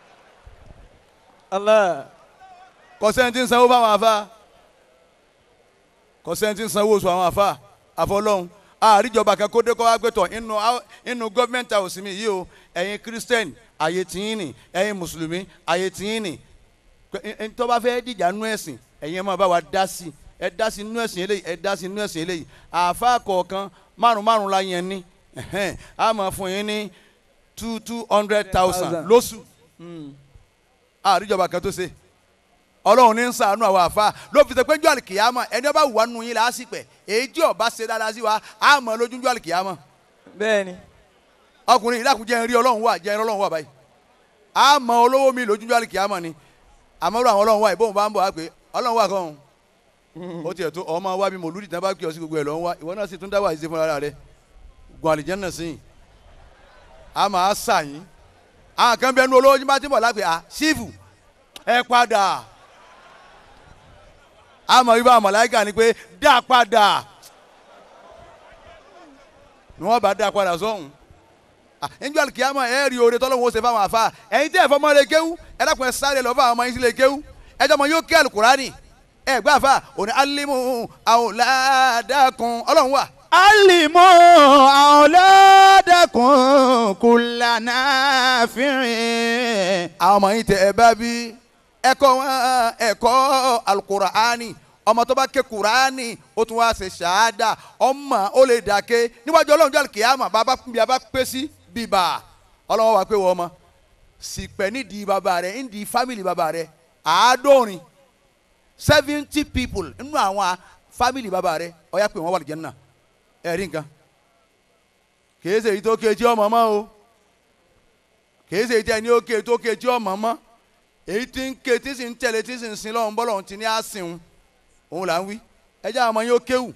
Allah. kọ̀sẹ́ntì ń sanwó fáwọn afa kọ̀sẹ́ntì ń sanwó oṣù àwọn afa àfọlọ́hún àríjọba kan kó dé kó wá gbé tọ̀ inú inú gọ́ọ̀mẹ̀ntì àwòsí mi yìí o ẹ̀yin kírísítẹ́nì àyè tìyín nì ẹ̀yin mùsùlùmí àyè tìyín nì tó bá fẹ́ dìjà nú ẹ̀sìn ẹ̀yin ẹ̀ máa bá wa dá sí ẹ dá sí nú ẹ̀sìn eléyìí ẹ dá sí nú ẹ̀sìn eléyìí àfa kọ̀ọ̀kan márùn márùn la yẹn ní ẹ̀hẹ́n, a máa fún yín ní two two hundred thousand lóṣù àríjọba kan tó ṣe ọlọ́run ní ń sàánú àwọn àfa ló fi ṣe pé jọ́ àlìkìyàmọ̀ ẹni ọba wà nù yín lásìpẹ̀ èyí tí ọba ṣe dáadáa sí wa á mọ̀ lójú jọ́ àlìkìyàmọ̀ bẹ́ẹ̀ni. ọkùnrin ìdákun jẹ́ rí ọlọ́run wà jẹ́ ọlọ́run wà báyìí á mọ̀ olówó mi lójú jọ́ àlìkìyàmọ̀ ni àmọ́rò àwọn ọlọ́run wà ìbóhùn bá ń bọ̀ wá pé ọlọ́run wà kàn ó tiẹ̀ tó ọmọ wa bí mòlúdì tán bá kí ọ sí gbogbo ẹ̀ lọ́n wá ìwọ náà sì tún dá wà ìṣe fúnra rẹ gun àlìjẹ́nà sí i a máa sà yín àwọn kan bẹ́ẹ̀ nu olówó yín bá ti bọ̀ lápẹ́ à sífù ẹ padà a mọ̀ wípé àwọn màláíkà ni pé dá padà ni wọ́n bá dá padà sọ́hùn níjọ́ àlùkìyàmọ̀ ẹ rí oore tọ́lọ́wọ́ ó ṣe fáwọn àfa ẹ̀yin tẹ́ ẹ̀ fọmọ́ lè kéwú ẹ dákun ẹ sáré lọ fún àwọn ọmọ yín sí lè kéwú ẹ jọ́ ọmọ yóò ké àlùkùránì ẹ gbá àfa òní alimu àwòládàkùn ọlọ́run wà. alimu àwòládàkùn kùlànà fìrìn. àwọn ọmọ yín tẹ ẹ bá bí ẹ̀kọ́ wọn ẹ̀kọ́ alukuraani ọmọ tó bá ké kuraani ó tún wá ṣe ṣáádà ọmọ ó lè dàké níwájú ọlọ́run jọ́ kìámà bàbá bí a bá pé sí bíbà ọlọ́run wà pé wọ́n ọmọ sì pẹ́ nídìí bàbá rẹ̀ nídìí fámìlì bàbá rẹ̀ àádọ́rin seventy people nínú àwọn fámìlì bàbá rẹ̀ ó yá pé wọ́n wà lìjẹ́ náà ẹ̀rí nǹkan kìí ṣe èyí tó ké tí ọmọ mọ́ o kìí ṣe èyí tí ẹni ó ké tó ké tí ọmọ mọ́ èyí tí ń ké tí sì ń tẹ̀lé tí sì ń sin lọ́hùn bọ́lọ̀ ti ní àsìn òun là ń wí ẹjẹ́ àwọn ọmọ yín ó kéwù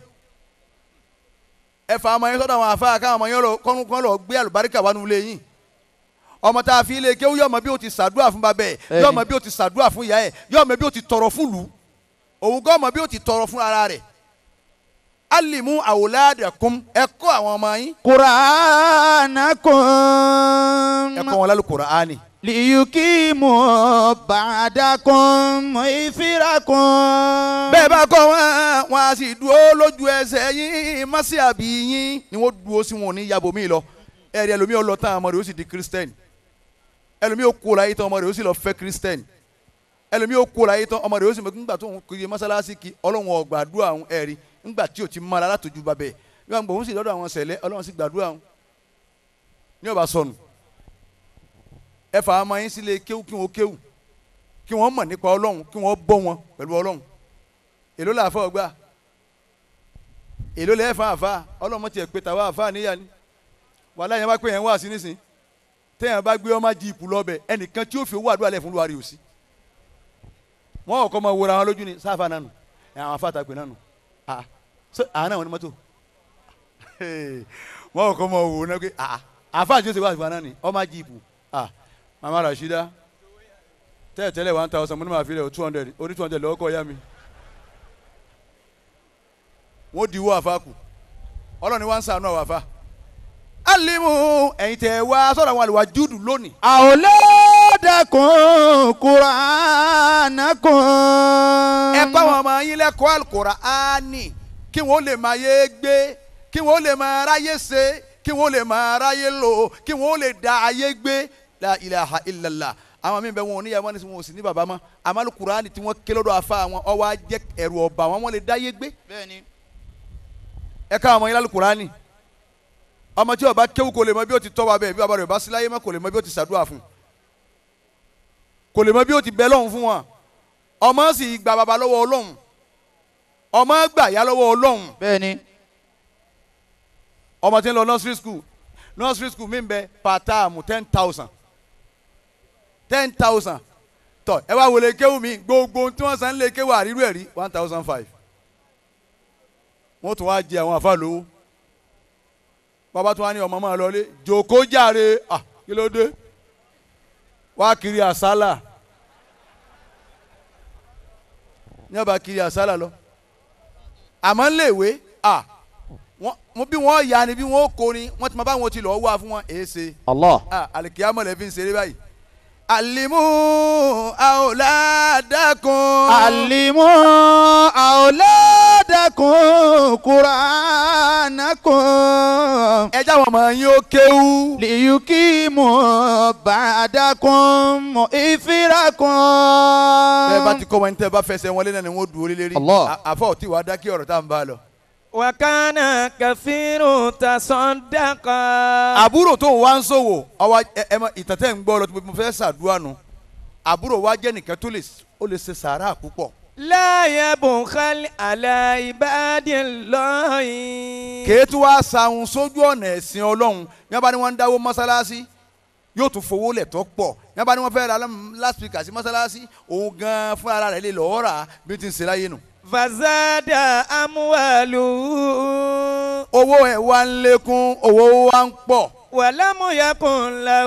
ẹ fa ọmọ yín sọ́dọ̀ àwọn àfáà káwọn ọmọ yín lọ kọ́nù kọ́nù lọ gbé àlùbáríkà wà nulẹ̀ yín ọmọ tá a fi ilé kéwù yọmọ bí o ti ṣàdúrà fún babẹ ẹ yọmọ bí o ti ṣàdúrà fún ìyá ẹ yọmọ bí o ti tọrọ fún lù òun gọ́ ọmọ bí o ti tọrọ fún ara rẹ̀ alimu awoladakum ẹ kọ́ àwọn ọmọ yín kùránà kùn. ẹ kọ́ wọn lálù Kùránì liyukimu bàdàkùn ìfirakùn. bẹ́ẹ̀ bá kọ́ wọn wọn a sì dúró lójú ẹsẹ̀ yín mọ́sí àbí yín ni wọ́n dúró sí wọn ò ní yàbò mí lọ ẹ̀rí ẹlòmíì ó lọ tán ọmọ rẹ̀ ó sì di kírísítẹ́nì ẹlòmíì ó kó láyé tán ọmọ rẹ̀ ó sì lọ fẹ́ kírísítẹ́nì ẹlòmíì ó kó láyé tán ọmọ rẹ̀ ó sì mọ̀ nígbà tó ń kiri mọ́sálásí kí ọlọ́run ó gbàdúrà òun ẹ̀rí nígbà tí ò ti mọ́ ara látòjú babẹ̀ nígbà gbòó ń sì lọ́dọ̀ àwọn sẹ̀lẹ̀ ọlọ́run sì gbàdúrà òun ní ọba sọnù ẹ fà á mọ yín sílé kéwù kí wọn kéwù kí wọn mọ̀ nípa ọlọ́run kí wọn bọ́ wọn pẹ̀lú ọlọ́run èló là fọ́ ọgbà èló lẹ́ẹ̀ fà àfà ọlọ́run mọ̀ tiẹ̀ pé tàwa àfà níyà ni wàhálà yẹn bá pé yẹn wá sí nísìn téèyàn bá gbé ọmọ jíìpù lọ́bẹ̀ ẹnìkan tí ó fi owó àdúrà lẹ̀ fún luwari òsì wọn ò kọ́ mọ wòra wọn lójú ni sáfà nánu ẹ àwọn afá àtàgbè nánu ah so àwọn náà wọn ni mọ́tò wọn ò kọ́ mọ wò náà pé ah àfá àti joseph àfà náà ni ọmọ jíìpù ah mama rasheeda tẹ́lẹ̀ tẹ́lẹ̀ one thousand mo ní ma fi rẹ̀ o two hundred o ní two hundred lọ́wọ́ kọ́ ya mi wọ́n di wọ́ àfa kù ọlọ́ni wá ń sànú àwọn àfa alimu ẹ̀yin tẹ̀ wá sọ̀rọ̀ àwọn àlùwà júùdù lónìí àwòládàkùn kùránà kùn. ẹ kọ́ àwọn ọmọ yín lẹ́kọ̀ọ́ Al-Qur'ani kí wọ́n lè máa yé gbé kí wọ́n lè máa ráyé ṣe kí wọ́n lè máa ráyé lò kí wọ́n lè da ayé gbé la ilaha illallah àwọn míì bẹ wọn ò ní yàrá wọn ò sì ní bàbá mọ́ àmọ́ Al-Qur'ani tí wọ́n ké lọ́dọ̀ afa wọn ọwọ́ ajẹ́ ẹ̀rù ọba wọn wọ́n lè dáyé gbé bẹ́ẹ̀ni. ẹ ká ọmọ yín lálùkùránì ọmọ tí ó bá kéwú kò lè mọ bí ó ti tọ́ wa bẹ́ẹ̀ bí bàbá rẹ̀ bá sí láyé mọ́ kò lè mọ bí ó ti ṣàdúrà fún kò lè mọ bí ó ti bẹ lọ́hùn fún wọn ọmọ sì gba bàbá lọ́wọ́ ọlọ́hun ọmọ gbà yá lọ́wọ́ ọlọ́hun bẹ́ẹ̀ni. ọmọ tí ń lọ nursery school nursery school mi ń bẹ per term ten thousand ten thousand tọ ẹ wá wọlé kéwú mi gbogbo ohun tí wọ́n san lé kéwú àrírú ẹ̀ rí one thousand five wọ́n tún wá jẹ àwọn àfa lówó bàbá tún wá ní ọmọ máa lọlé jòkó jàre ah kí ló dé wá kiri àsálà ní ọba kiri àsálà lọ àmọ́ léèwé ah wọ́n bí wọ́n ya ni bí wọ́n kó ni wọ́n ti máa bá wọn ti lọ́ọ́ wá fún wọn èé ṣe Allah. ah alikiyama lè fi ń ṣeré báyìí alimu awladakun. alimu àwòládàkùn kùránà kùn. ẹ já wọn mọ yín ó kéwú. liyukimu bàdàkùn ìfirakùn. bẹ́ẹ̀ bá ti kọ́ wọn ní tẹ́ bá fẹsẹ̀ wọn lé náà ni wọ́n dúró lé lérí. Allah. À- àfọ̀ ò tí wàá dákí ọ̀rọ̀ tá à ń bá a lọ. وكان كثير تصدق àbúrò tó ń wá ń ṣòwò ọwọ́ ẹ ẹ mọ ìtàn tẹ́ ń gbọ́ lọ tó mo fẹ́ ṣàdúrà nù àbúrò wa jẹ́ nìkan tó lè ó lè ṣe sàárà púpọ̀ لا يبخل على عباد الله kèétú wá sahun sójú ọ̀nà ẹ̀sìn ọlọ́run yẹn bá ní wọ́n ń dáwó mọ́sálásí yóò tún fowó lẹ̀ tó pọ̀ yẹn bá ní wọ́n fẹ́ ra láspíkà sí mọ́sálásí òun gan fún ara rẹ̀ lè lọ́ọ́ rà bí ti ń ṣe láyé nù. فزاد أمواله owó ẹ̀ wá ń lékún owó wa ń pọ̀ ولم يكن له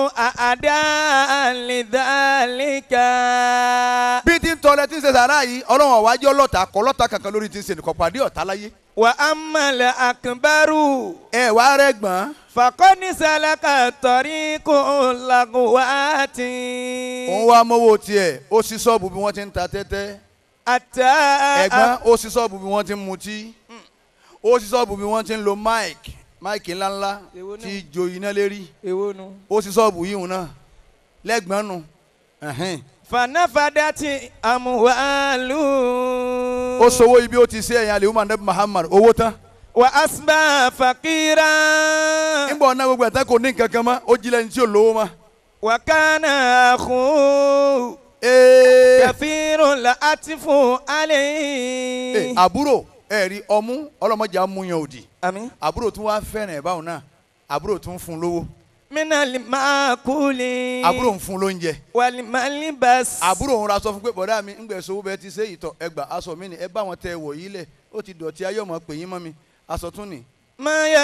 أعداء لذلك bí ti ń tọrẹ tí ń ṣe sàárà yìí ọlọ́run ọ̀wájú ọlọ́ta kọ́ lọ́ta kankan lórí ti ń ṣe nìkan pàdé ọ̀tá láyé. وأما الأكبر ẹ wá rẹ gbọ́n فقد سلك طريق اللغوات òun wá mọ́wọ́ tiẹ̀ ó sì sọ́ọ̀bù bí wọ́n ti ń ta tẹ́tẹ́ أتى ẹ̀gbọ́n ó sì sọ́ọ̀bù bí wọ́n ti ń mutí ó sì sọ́ọ̀bù bí wọ́n ti ń lo máìkì máìkì ńláńlá Èwo náà? tí jo iná lérí èwo nu. ó sì sọ́ọ̀bù yìí náà lẹ́gbọ́n nu ẹ̀hẹ́n. fanafadati amuwalu. ó sowó ibi ó ti ṣe ẹ̀yìn àlè umar nabi muhammad owó tán wa asba fakira. nígbà ọ̀nà gbogbo ẹ̀tàn kò ní nǹkan kan mọ́ ó jí lẹ́ni tí ò lówó mọ́. wa kana akhu. Ee, kafiru la atifu ee, alayhi. àbúrò ẹ̀rí ọmú ọlọ́mọdé amúyan òdì àmín. àbúrò tún wá fẹ́ràn ẹ̀ báwọn náà àbúrò tún fún un lówó minali maakuli. àbúrò ń fún un lóúnjẹ walimali bas. àbúrò ń ra sọ fún pé bọ̀dá mi ń gbẹ̀ sówó bẹ́ẹ̀ ti ṣe ìtọ̀ ẹgbà aṣọ mi ni ẹ bá wọn tẹ wọ̀ yìí lẹ̀ ó ti dọ̀tí ayé ọmọ pè yín mọ́ mi aṣọ tún ni. maya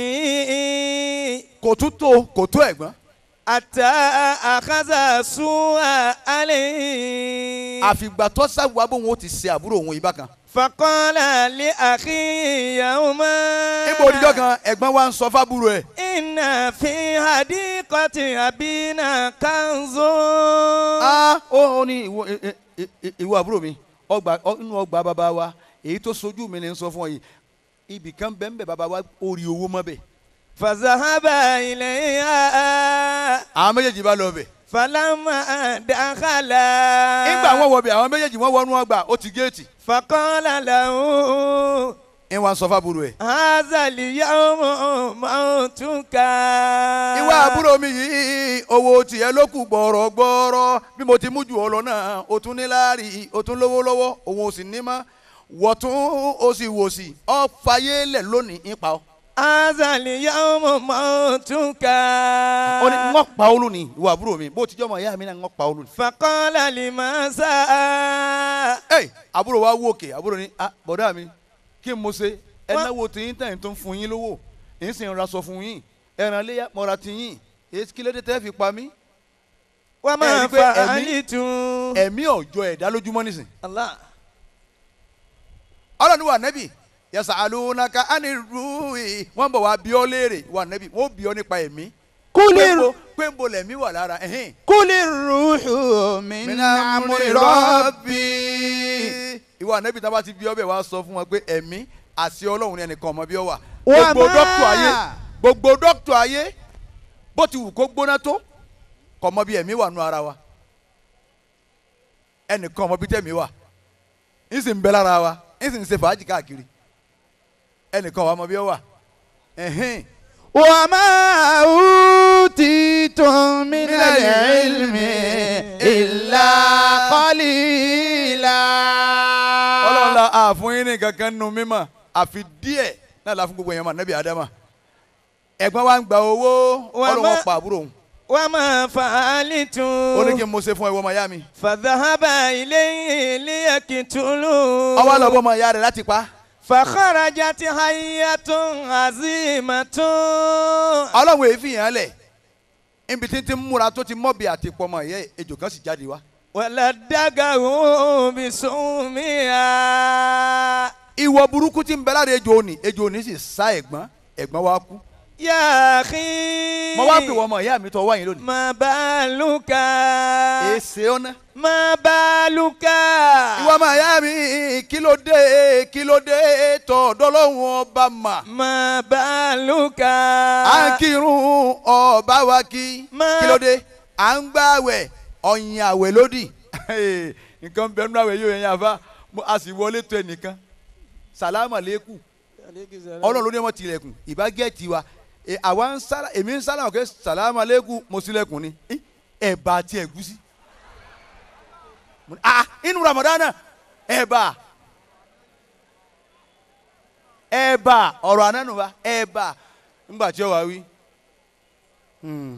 kifi. kò tún tó kò tó ẹ̀gbọ́n ata akaza suwa alayhi. àfìgbà tó sáwùwá bóun ó ti ṣe àbúrò òun ìbá kan. fakọ́lá lé àkíyàwó mọ́. níbo oníjọ́ kan ẹ̀gbọ́n wa ń sọ fábúrò ẹ̀ iná fi hadikọ́tì àbínà kanzo. ah ó ó ní ìwọ ẹ- ẹ- ẹ- ẹ- ìwọ àbúrò mi ọgbà ọ- inú ọgbà bàbá wa èyí tó sojú mi ni ń sọ fún ọ yìí ibì kan bẹ́ẹ̀ bẹ́ẹ̀ bàbá wa ó rí owó mọ́ bẹ́ẹ̀ fazahaba ilẹ̀ yá. àwọn méjèèjì bá lọ bẹ̀. falama dakala. nígbà wọn wọ bẹ̀ àwọn méjèèjì wọn wọnú ọgbà ó ti géètì fakọ́lá làwọn. ń wá ń sọ fábúrò ẹ̀. hazali yawmo mautuka. ìwọ àbúrò mi yìí owó tiẹ̀ ló kù gbọ̀rọ̀gbọ̀rọ̀ bí mo ti mú jù ọ lọ náà o tún ní láàrí o tún lówó lọ́wọ́ òun ò sì ní mọ́ wọ̀tún o sì wò sí ọ fàyè lẹ̀ lónìí ń pa ọ́. hazali yawmo mautuka. ó ní ń pa ọ́ lónìí ìwọ àbúrò mi bó ti jọ́ mọ̀ ìyá mi náà ń pa ọ́ lónìí. fakọ́lá limasa. ẹ àbúrò wa wò òkè àbúrò ní ah bọ̀dá mi kí n mo ṣe ẹ Wá- náwó tiyín tẹ̀yìn tó ń fún yín lówó èyí sì ń raṣọ fún yín ẹran léyà mọ́ra tiyín èyí kí ló dé tẹ́ fi pa mí. wọ́n Ẹ máa rí pé fa ẹ̀mí- àlìtún. ẹ̀mí ọ̀jọ́ ẹ̀dá lójúmọ́ nísìn. Allah. ọlọ́ni wà nẹ́bì yẹsà alunaka ani ruhi wọ́n bọ̀ wá bí ọ léèrè wà nẹ́bì wọ́n bí ọ nípa ẹ̀mí. Kúlì Pé- pé ń bo lẹ̀mí wà lára ẹ̀hìn. kúlì rúùhù min amúri rọ́bì. ìwà nẹ́bì tá a bá ti bí ọ bẹ̀ wá sọ fún wọn pé ẹ̀mí àti ọlọ́run ni ẹnìkan ọmọ bí ọ wà. Wà gbogbo máa. dọ́kítọ̀ ayé gbogbo dọ́kítọ̀ ayé bó ti wù kó gbóná tó kò mọ bí ẹ̀mí wà nù ara wa ẹnìkan ọmọ bí tẹ̀mí wà ń sì ń bẹ lára wa ń sì ń ṣe fàájì káàkiri ẹnìkan wà mọ bí ọ wà ẹ̀hìn Wa ma utitum min al-ilmi illa qalila. ọlọ́run la àfún yín ní kankan nù mímọ́ àfi díẹ̀ náà la fún gbogbo èèyàn mà nẹ́bí adama ẹ̀gbọ́n wa ń gba owó Wà ọlọ́run má- pa àbúrò òun wọ́n máa fa àlìtún. ó ní kí n mo ṣe fún ẹ wọ́n ọmọ ìyá mi fàdáhàbà ilé ilé ẹ̀kìtúlù. ọwọ́ lọ bọ́ ọmọ ìyá rẹ̀ láti pa fàkàràjà ti hayatun azimatun. ọlọ́run èéfì yẹn lẹ̀ níbi tí ti ń múra tó ti mọ́bi àti pọmọ ìyá ẹ̀, ejò kan sì jáde wá. wàlá dàgàhùn bisùnmíà. ìwọ burúkú tí ń bẹ lára ejò òní ejò òní sì sá ẹ̀gbọ́n ẹ̀gbọ́n wa kú. yàkí. mo wá pè wọ́n ọmọ ìyá mi tó wá yín lónìí. má bàálùkà. èsè ọ̀nà. má bàálùkà. ìwọ ọmọ ìyá mi kí ló dé kí ló dé tọ̀ dọ́lọ́hún ọba mà. má bàálùkà. à ń kírun ọba wa kí Má- kí ló dé à ń gbààwẹ̀ ọ̀yìn àwẹ̀ lódì nǹkan bẹ́ẹ̀ nínú àwẹ̀ yóò yẹn yàfa Mo- a sì wọlé tó ẹnìkan sàlámà lẹ́kù ọlọ́run ló ní wọn tilẹ̀kùn ìbá gẹ̀ẹ́tì wa E, àwa ń sálà èmi ń sálà ọ̀kẹ́ sàlámà lẹ́kù mo sílẹ̀kùn ni Eh, ẹ̀bà àti ẹ̀gúsí Mo ní, ah inú ramadana ẹ̀bà ẹ̀bà ọ̀rọ̀ ànánu wa ẹ̀bà ńgbà tí ó wá wí hmm,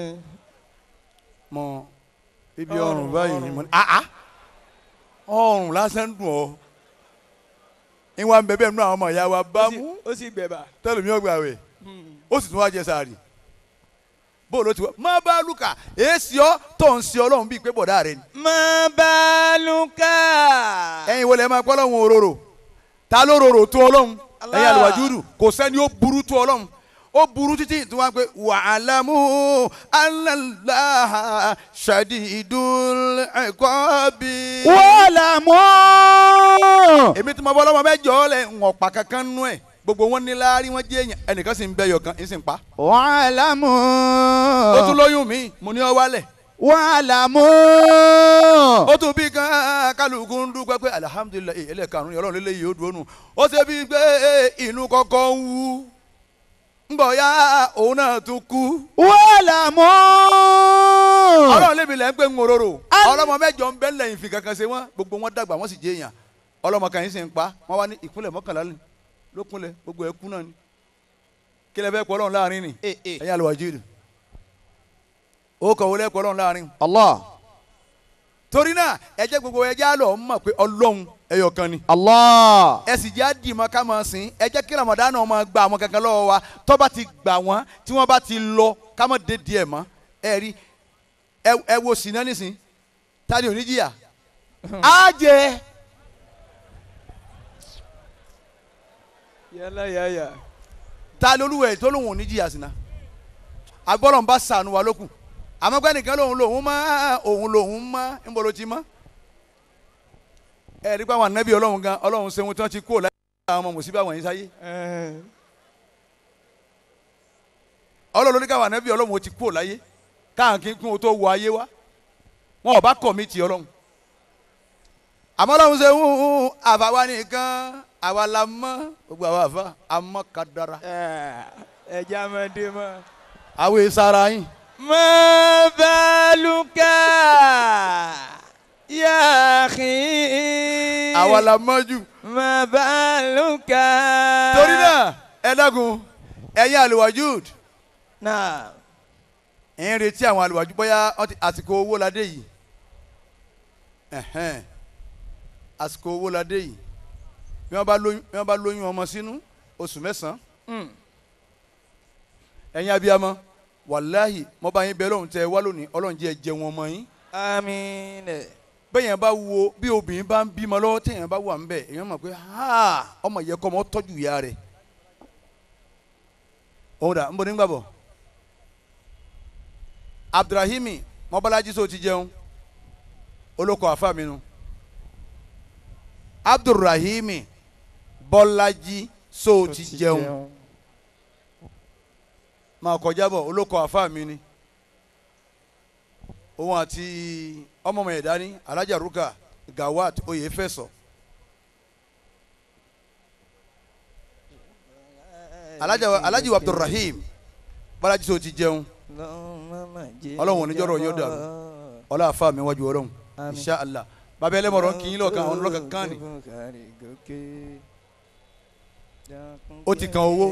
mọ ibi ọrùn báyìí mo ní ah ah ọrùn lásán dùn ọ́ ìwà ń bẹ̀bẹ̀ nínú àwọn ọmọ ìyá wa bá mú ó sì gbẹ̀bà. tẹlifí ọgbà wẹ̀ ó sì tún wá jẹ sàárì bóòlù ó ti wá má bá lùkà èsì ọ tó ń ṣe ọlọ́run bíi pé bọ̀dá rẹ ni. má bàálùkà. ẹ̀yin wo lẹ máa pọ́ lọ́hùn òróró ta ló rorò tó ọlọ́run ẹ̀yin àlùwàjúdù kò sẹ́ni ó burú tó ọlọ́run ó burú títí tí wọ́n á pé wa'lamu annallaha shadidul iqabi. wa'lamu. èmi tí mo bọ́ lọ́mọ mẹ́jọ lẹ̀ ń ọ̀pá kankan nú ẹ̀ gbogbo wọn ní láárí wọn jẹ́ èèyàn ẹnìkan sì ń bẹ yọkan ń sì ń pa. wa'lamu. ó tún lóyún mi mo ní ọ wálẹ̀. wa'lamu. ó tún bí kan kálukú ń dúpẹ́ pé alihamudulilayi ẹlẹ́karùn-ún ọlọ́run lélẹ́yìí ó dúró nù ó ṣe bí pé inú kọ́kọ́ ń wú ń bọ̀ ya òun náà tún kú. wa'lamu. ọlọ́run lébi lẹ́ ń pè ń wòróró ọlọ́mọ mẹ́jọ ń bẹ́ lẹ́yìn fi kankan ṣe wọ́n gbogbo wọn dàgbà wọ́n sì jẹ́ èèyàn ọlọ́mọ kan yìí sì ń pa wọ́n wá ní ìpínlẹ̀ mọ́kànlá ni lókúnlẹ̀ gbogbo ẹ̀ kú náà ni kí lẹ fẹ́ pọ̀ ọlọ́run láàrin ni ẹ̀yin àlùwàjúdù ó kọ̀ wọlé pọ̀ ọlọ́run láàrin. Allah. torí náà ẹ jẹ́ gbogbo ẹ jẹ́ àlọ́ mọ̀ pé ọlọ́run ẹyọ kan ni. Allah. ẹ sì jẹ́ àdìmọ́ ká máa sìn ẹ jẹ́ kí Ramadan náà máa gba àwọn kankan lọ́wọ́ wa tó bá ti gbà wọ́n tí wọ́n bá ti lọ ká má dé díẹ̀ mọ́ ẹ rí ẹ wo sinna nísìn tani ò ní jìyà á jẹ yálà yáyà. ta lolúwẹ̀ tó lóun ò ní jìyà sinna agbọ́dọ̀ ń bá sànù wa lókun àmọ́ pé nìkan lòun lòun mọ́ òun lòun mọ́ ń bolo ti mọ́ ẹ rí pé àwọn ànábì ọlọ́run gan ọlọ́run ṣeun tí wọ́n ti kó láyé àwọn ọmọ mùsíbà wọ̀nyí sáyé ọlọ́run ní káwọn ànábì ọlọ́run ó ti kó láyé káwọn kí n kún o tó wọ ayé wa wọn ò bá kọ̀ mí ti ọlọ́run àmọ́ ọlọ́run ṣeun àfàwa nìkan àwa la mọ́ gbogbo àwa àfa àmọ́ kadara ẹja ọmọdé mọ. àwọn èsàrà yín. má bàálùkà yá akhi. àwa la mọ́ jù. má bàálùkà. torí náà ẹ dákun ẹ̀yin àlùwàjúd náà. ẹ̀ ń retí àwọn àlùwàjúd bóyá wọ́n ti àsìkò owó la dé yìí ẹ̀hẹ́n àsìkò owó la dé yìí bí wọ́n bá lóyún bí wọ́n bá lóyún ọmọ sínú oṣù mẹ́sàn-án ẹ̀yin abiyamọ wàláhì mo bá yín bẹ lọ́hùn tẹ wá lónìí ọlọ́run jẹ́ jẹ wọn mọ́ yín àmín. bẹ́ẹ̀yàn bá wo bí obìnrin bá ń bímọ lọ́wọ́ téèyàn bá wà ń bẹ̀ èèyàn mọ̀ pé ha ọmọ yẹ kọ́ ọmọ tọ́jú ìyá rẹ̀ òun dà ń bọ̀ nígbà bọ̀ abdulrahimi mọ́bálájí sọ ti jẹun olóko àfa mi nu abdulrahimi bọ́lájí sọ ti jẹun máa kọjá bọ̀ olóko àfa mi ni òun àti ọmọ ọmọ ẹ̀dá ní alájà ruka gawat oyè fẹsọ alájà alájì abdulrahim bọ́lájí sọ ti jẹun ọlọ́run oníjọ́rọ̀ yóò dàrú ọlọ́run àfa mi wájú ọlọ́run insha allah bàbá ẹlẹ́mọ̀rọ̀ kì í lọ́ọ̀kan àwọn ọlọ́kan kan ni ó ti kan owó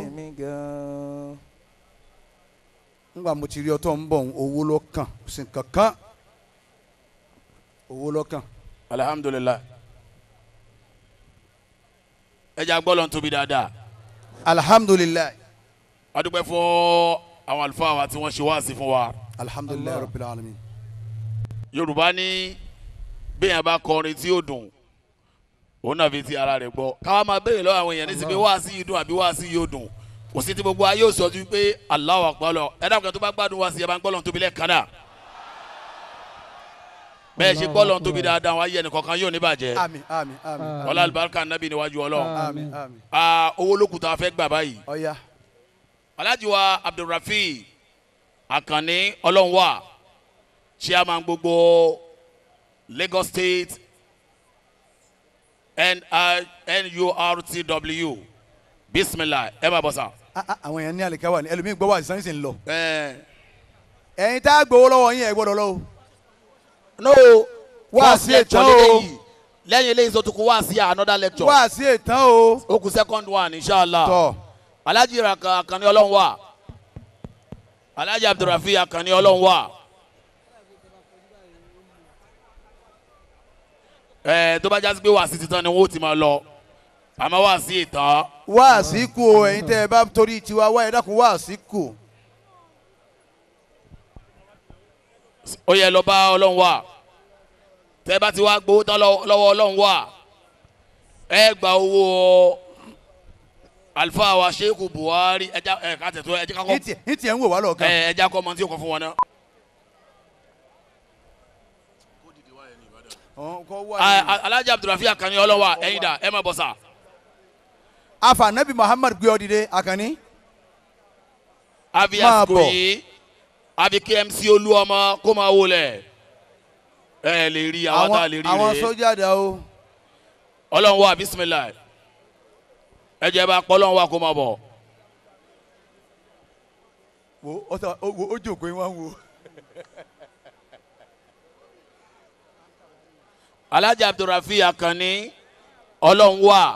ngba mo ti rí ọtọ ń bọ̀ owó lọ́kàn kò sí kankan owó lọ́kàn. alihamudulilayi ẹ jẹ́ agbọ́lọ̀ tóbi dáadáa alihamudulilayi a dúpẹ́ fún àwọn àlùfáà wa tí wọ́n ṣe wáàsí fún wa alihamudulilayi rabbil alamin. yorùbá ní bẹ́ẹ̀ bá kọrin tí ó dùn òun náà fi ti ara rẹ̀ gbọ́ káwa máa béèrè lọ́wọ́ àwọn èèyàn ní sinmi wáàsí yìí dùn àbí wáàsí yìí ó dùn kò sí ti gbogbo ayé òsì ọdún pé Allahu Akbar lọ ẹ dákun tó bá gbádùn wá sí ẹ bá ń gbọ́ lọ́n tóbi lẹ́ẹ̀kan náà bẹ́ẹ̀ ṣe gbọ́ lọ́n tóbi dáadáa wáyé ẹnìkọ̀ọ̀kan yóò ní bàjẹ́ àmín àmín àmín ọlá alibarika nabi níwájú ọlọ́run àmín àmín. aa owó lókùtà fẹ́ gbà báyìí ọ̀ya alhaji wa abdulrafi akanni ọlọ́nwà chairman gbogbo lagos state nurtw bisimilah ẹ máa bọ̀ sá. Ah, ah, àwọn èèyàn ní àlìkáwà ni ẹlòmíì gbọ́ wà sísan sì ń lọ. ẹ ẹ̀yin tá a gbowó lọ́wọ́ yín ẹ̀ gbọ́dọ̀ lọ́wọ́. no wá first sí lecture ètò o lélẹ́yìí lẹ́yìn eléyìí tó tún kó wá sí another lecture wá sí ètò o ó kù second one inshallah tọ alhaji raka akanni ọlọ́run wà alhaji abdulrafi akanni ọlọ́run wà ẹ tó bá jásí pé wá sí titan ni wọn ó ti máa lọ àmọ́ wá sí ìtàn wá sí kù o ẹ̀yin tẹ́ ẹ bá torí tiwa wá ẹ dákun wá sí kù ó yẹ lọ bá ọlọ́run wà tẹ́ bá ti wá gbowó tán lọ- lọ́wọ́ ọlọ́run wà ẹ gba owó alifa wa sheikh buhari ẹja ẹ ká tẹ̀ tó ẹjẹ ká ní kọ́ tiẹ̀ ní tiẹ̀ ń wò wá lọ́ọ̀kan ẹ ẹja kọ́ ọmọ tí o kọ fún wọn náà. Ọ̀hún, kọ́ wá A- ní- a- alhaji abdulrafi akanni ọlọ́run wà ẹ̀yin dà ẹ má bọ̀ sà. afa nabi muhammad gbé ọ dìde àkànní àbí Máa àsìkò bọ̀. yìí àbí kmc olú ọmọ kó máa wọlé ẹ lè rí àwọn tá a lè rí àwọn rèé sójà dà o ọlọ́run wà bisimilayi ẹ jẹ́ bá pọ́ ọlọ́run wà kó máa bọ̀. wo ó sọ- ó- wo ó jòkó yín wá ń wo. alhaji abdulrafi akanni ọlọ́run wà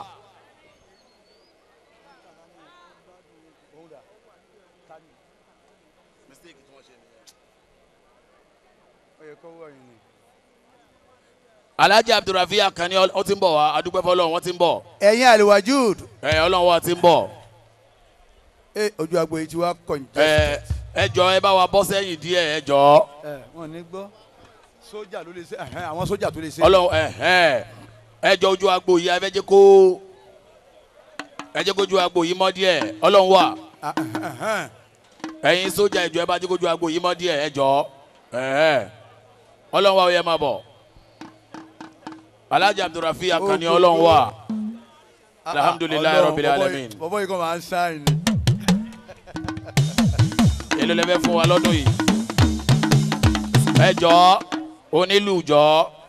alhaji abdulrafi akanni ọ ti ń bọ̀ wá adúpẹ́ fọlọ́run wọ́n ti ń bọ̀ ẹ̀yin aliwajud ẹ ọlọ́run wà ti ń bọ̀ ẹ ojú agbo yìí ti wá kọ̀ ní. ẹ ẹ jọ ẹ bá wa bọ́ sẹ́yìn díẹ̀ ẹ jọ ẹ wọn ní gbọ́ sójà ló lè ṣe ẹhẹn, àwọn sójà tó lè ṣe. ọlọ́run ẹ ẹ ẹ jọ ojú agbo yìí ẹ fẹ́ jẹ́ kó ẹ jẹ́ kójú agbo yìí mọ́ díẹ̀ ọlọ́run wà. Ah, ẹhẹn. ẹ̀yin sójà ìjọ ẹ bá dé kójú agbo yìí mọ́ díẹ̀ ẹ jọ ẹ̀ẹ́ ọlọ́run wa ó yẹ máa bọ̀ alhaji abdulrafi akanni ọlọ́run wa alhamdulilayi Ọlọ́run, rabbil bọ̀bọ́ yìí- alamin bọ̀bọ́ yìí kò máa ń sáyìn ni. èlò lẹ́fẹ̀ fún wa lọ́dún yìí ẹ jọ onílù jọ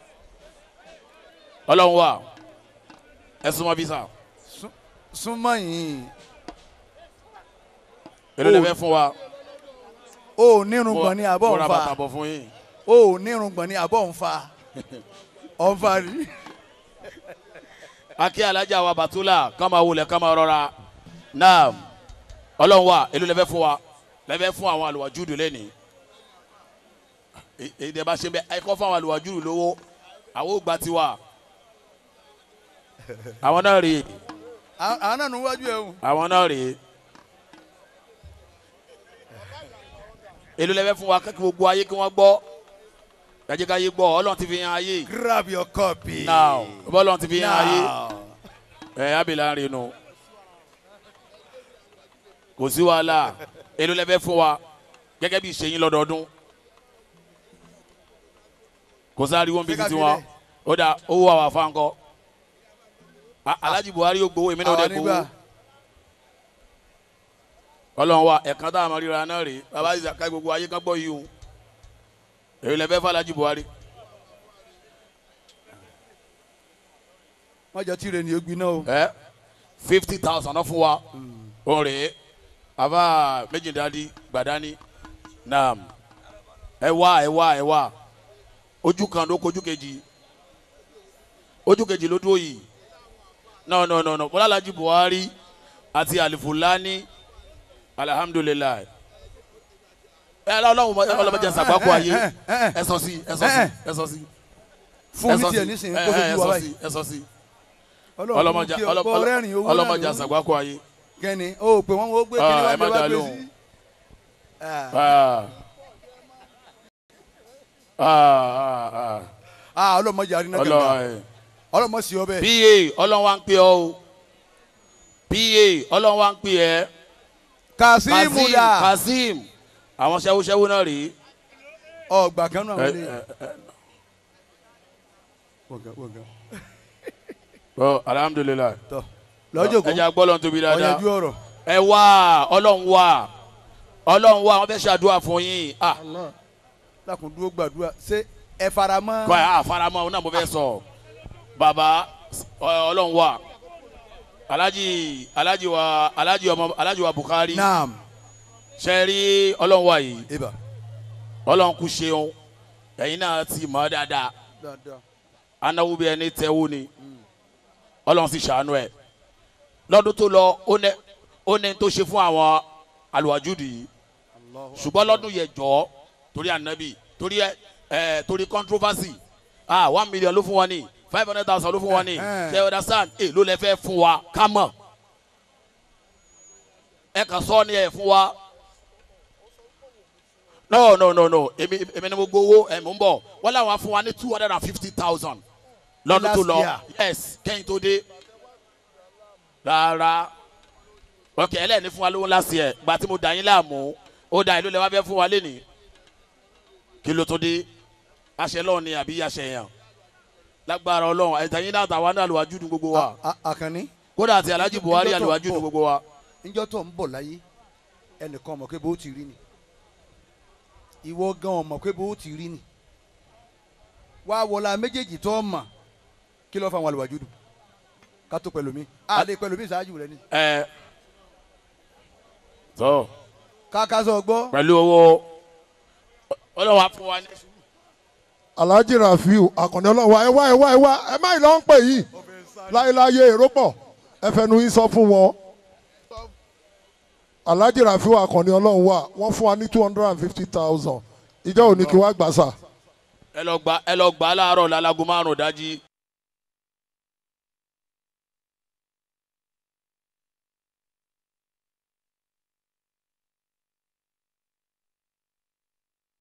ọlọ́run wa ẹ súnmọ́ bí sà súnmọ́ yìí èlò lẹ́fẹ̀ fún wa o ò nírùngbọ̀n ní abọ́ mo ń ra fa bàtà bọ̀ fún yín o ò nírùngbọ̀n ní abọ́ ń fa ọ̀nfà rí. akí alájà wa batula kama wulẹ̀ kama rọra naam ọlọ́run wa èlò lẹ́fẹ̀ fún wa lẹ́fẹ̀ fún àwọn àlùwàjúdù lẹ́ni èyí tẹ́ bá ṣe bẹ́ẹ̀ ẹ kọ́ fún àwọn àlùwàjúdù lówó àwọn ò gba tiwa àwọn náà rèé àwọn àwọn náà ń wájú ẹ̀ hùn. àwọn náà rèé èlò lẹ́fẹ̀ fún wa kí gbogbo ayé kí wọ́n gbọ́ ẹ jẹ́ ká yé gbọ́ ọlọ́run ti fi yan ayé grab your copy. now bọ́lọ́run ti fi yan ayé now. ẹ abilà ń rinu kò sí wàhálà èlò lẹ́fẹ̀ fún wa gẹ́gẹ́ bí ìṣẹ́yìn lọ́dọọdún kò sáré wọn bí Ṣé ká titi fi wọn lẹ̀? ó dà owó àwọn afáǹkọ alhaji buhari yóò gbowó èmi náà ó àwọn dẹ̀ nígbà gbowó ọlọ́run wa ẹ̀kan tá a máa ríra náà rèé bàbá yìí ká gbogbo ayé kan gbọ́ yìí o èyí lẹ́fẹ̀ fún alhaji buhari wọ́n jọ tí rẹ̀ ní ogbin náà o. ẹ fifty thousand náà fún wa òun rèé àbá méjìdínláàdì gbàdání naam ẹ wá ẹ wá ẹ wá ojú kan ló kojú kejì ojú kejì ló dúró yìí no no no no bọ́lálájú buhari àti alifulani alihamudulilayi ẹ ọlọ́run ọlọ́mọdé sàgbákò ayé ẹ sọ sí ẹ sọ sí ẹ sọ sí fún mi tiẹ̀ nísìnyí kó ẹ sojú wa sọ báyìí. sí ẹ sọ sí ọlọ́run ọlọ́mọdé kí ọkọ rẹ́rìn owó náà ọlọ́mọdé ló ń- sàgbákò ayé. kẹ́ni o pé wọ́n ó gbé Ah, kíní ẹ wá má gbé dá wá gbé lóhùn. sí. Ah. Ah. Ah, ah, ah ọlọ́mọdé àrínà ah. kẹta Ọlọ́run, ọlọ́mọ sí ọbẹ̀. pa ọlọ́run wa ń pè ọ́ o pa ọlọ́run wa ń pè ẹ́ kazeem kazeem da kazeem àwọn ṣẹ́wóṣẹ́wó náà rèé ọgbà kan náà ẹ wọlé. ẹ ẹ wọ̀gá wọ̀gá. ọ alhamdulilayi tọ lọ́jọ́ kó ẹ jẹ́ agbọ́lọ́n tóbi dáadáa ọ̀yanjú ọ̀rọ̀. ẹ wá ọlọ́run wá ọlọ́run wá wọ́n fẹ́ ṣàdúrà fún yín ah lákùn dúró gbàdúrà ṣé ẹ fara mọ́. kọ́ ẹ àfaramọ́ ọ náà mo fẹ́ sọ bàbá ọ- ọlọ́run wá alhaji alhaji wa alhaji ọmọ alhaji wa bukari naam ṣe rí ọlọ́run wá yìí ibà ọlọ́run kú ṣeun ẹ̀yin náà ti mọ̀ ọ́ dáadáa dáadáa. anáwó bí ẹni tẹ́wó ni ọlọ́run sì ṣàánú ẹ̀ lọ́dún tó lọ ó ní ó ní tó ṣe fún àwọn àlùwàjúdì yìí ṣùgbọ́n lọ́dún yẹn jọ́ torí ànábì torí ẹ ẹ torí controversy ah one million ló fún wọn ní five hundred thousand ló fún wọn ní Eh, eh. ṣe understand ẹ ló lẹ fẹ́ fún wa ká mọ̀ ẹ kàn sọ ni ẹ fún wa no no no no èmi èmi ni mo gbowó ẹ mò ń bọ̀ wọ́n làwọn á fún wa ní two hundred and fifty thousand lọ́dún tó Last lọ year. yes kẹ́yìn tó dé rárá ok ẹlẹ́ni fún wa lówó ńlá sí ẹ̀ gba tí mo dà yín láàmú ó dà ìlú lẹ wá fẹ́ fún wa lénìí kí ló tó dé aṣẹ lọ́wọ́ ni àbí aṣẹ yẹn lágbára ọlọ́run ẹ̀ta yín náà tàwa náà àlùwájú ní gbogbo wa A- a- àkànní kódà àti alhaji buhari Ìjọ tó ń àlùwájú ní bọ̀. gbogbo wa níjọ́ tó ń bọ̀ láyé ẹnìkan mọ̀ pé bó ti rí ni ìwọ gan mọ̀ pé bó ti rí ni wá wọlá méjèèjì tó mọ̀ kí ló fa àwọn àlùwàjú dùn ká tó pẹ̀lú mi a lè pẹ̀lú mi ṣáájú rẹ ni ẹ tó káká sọ gbọ́ pẹ̀lú owó ọlọ́run á fún wa ní. alhaji rafiu akànnì ọlọ́wà ẹ wá ẹ wá ẹ wá ẹ má ìlọ ń pè yìí láyéláyé èrò pọ̀ ẹ fẹnu yín sọ fún wọn alhaji rafiu akànnì ọlọ́wà wọ́n fún wa ní two hundred and fifty thousand ìjọ òní kí wàá gbà sà ẹ lọ gbà ẹ lọ gbà á láàárọ̀ lálago márùn-ún dájí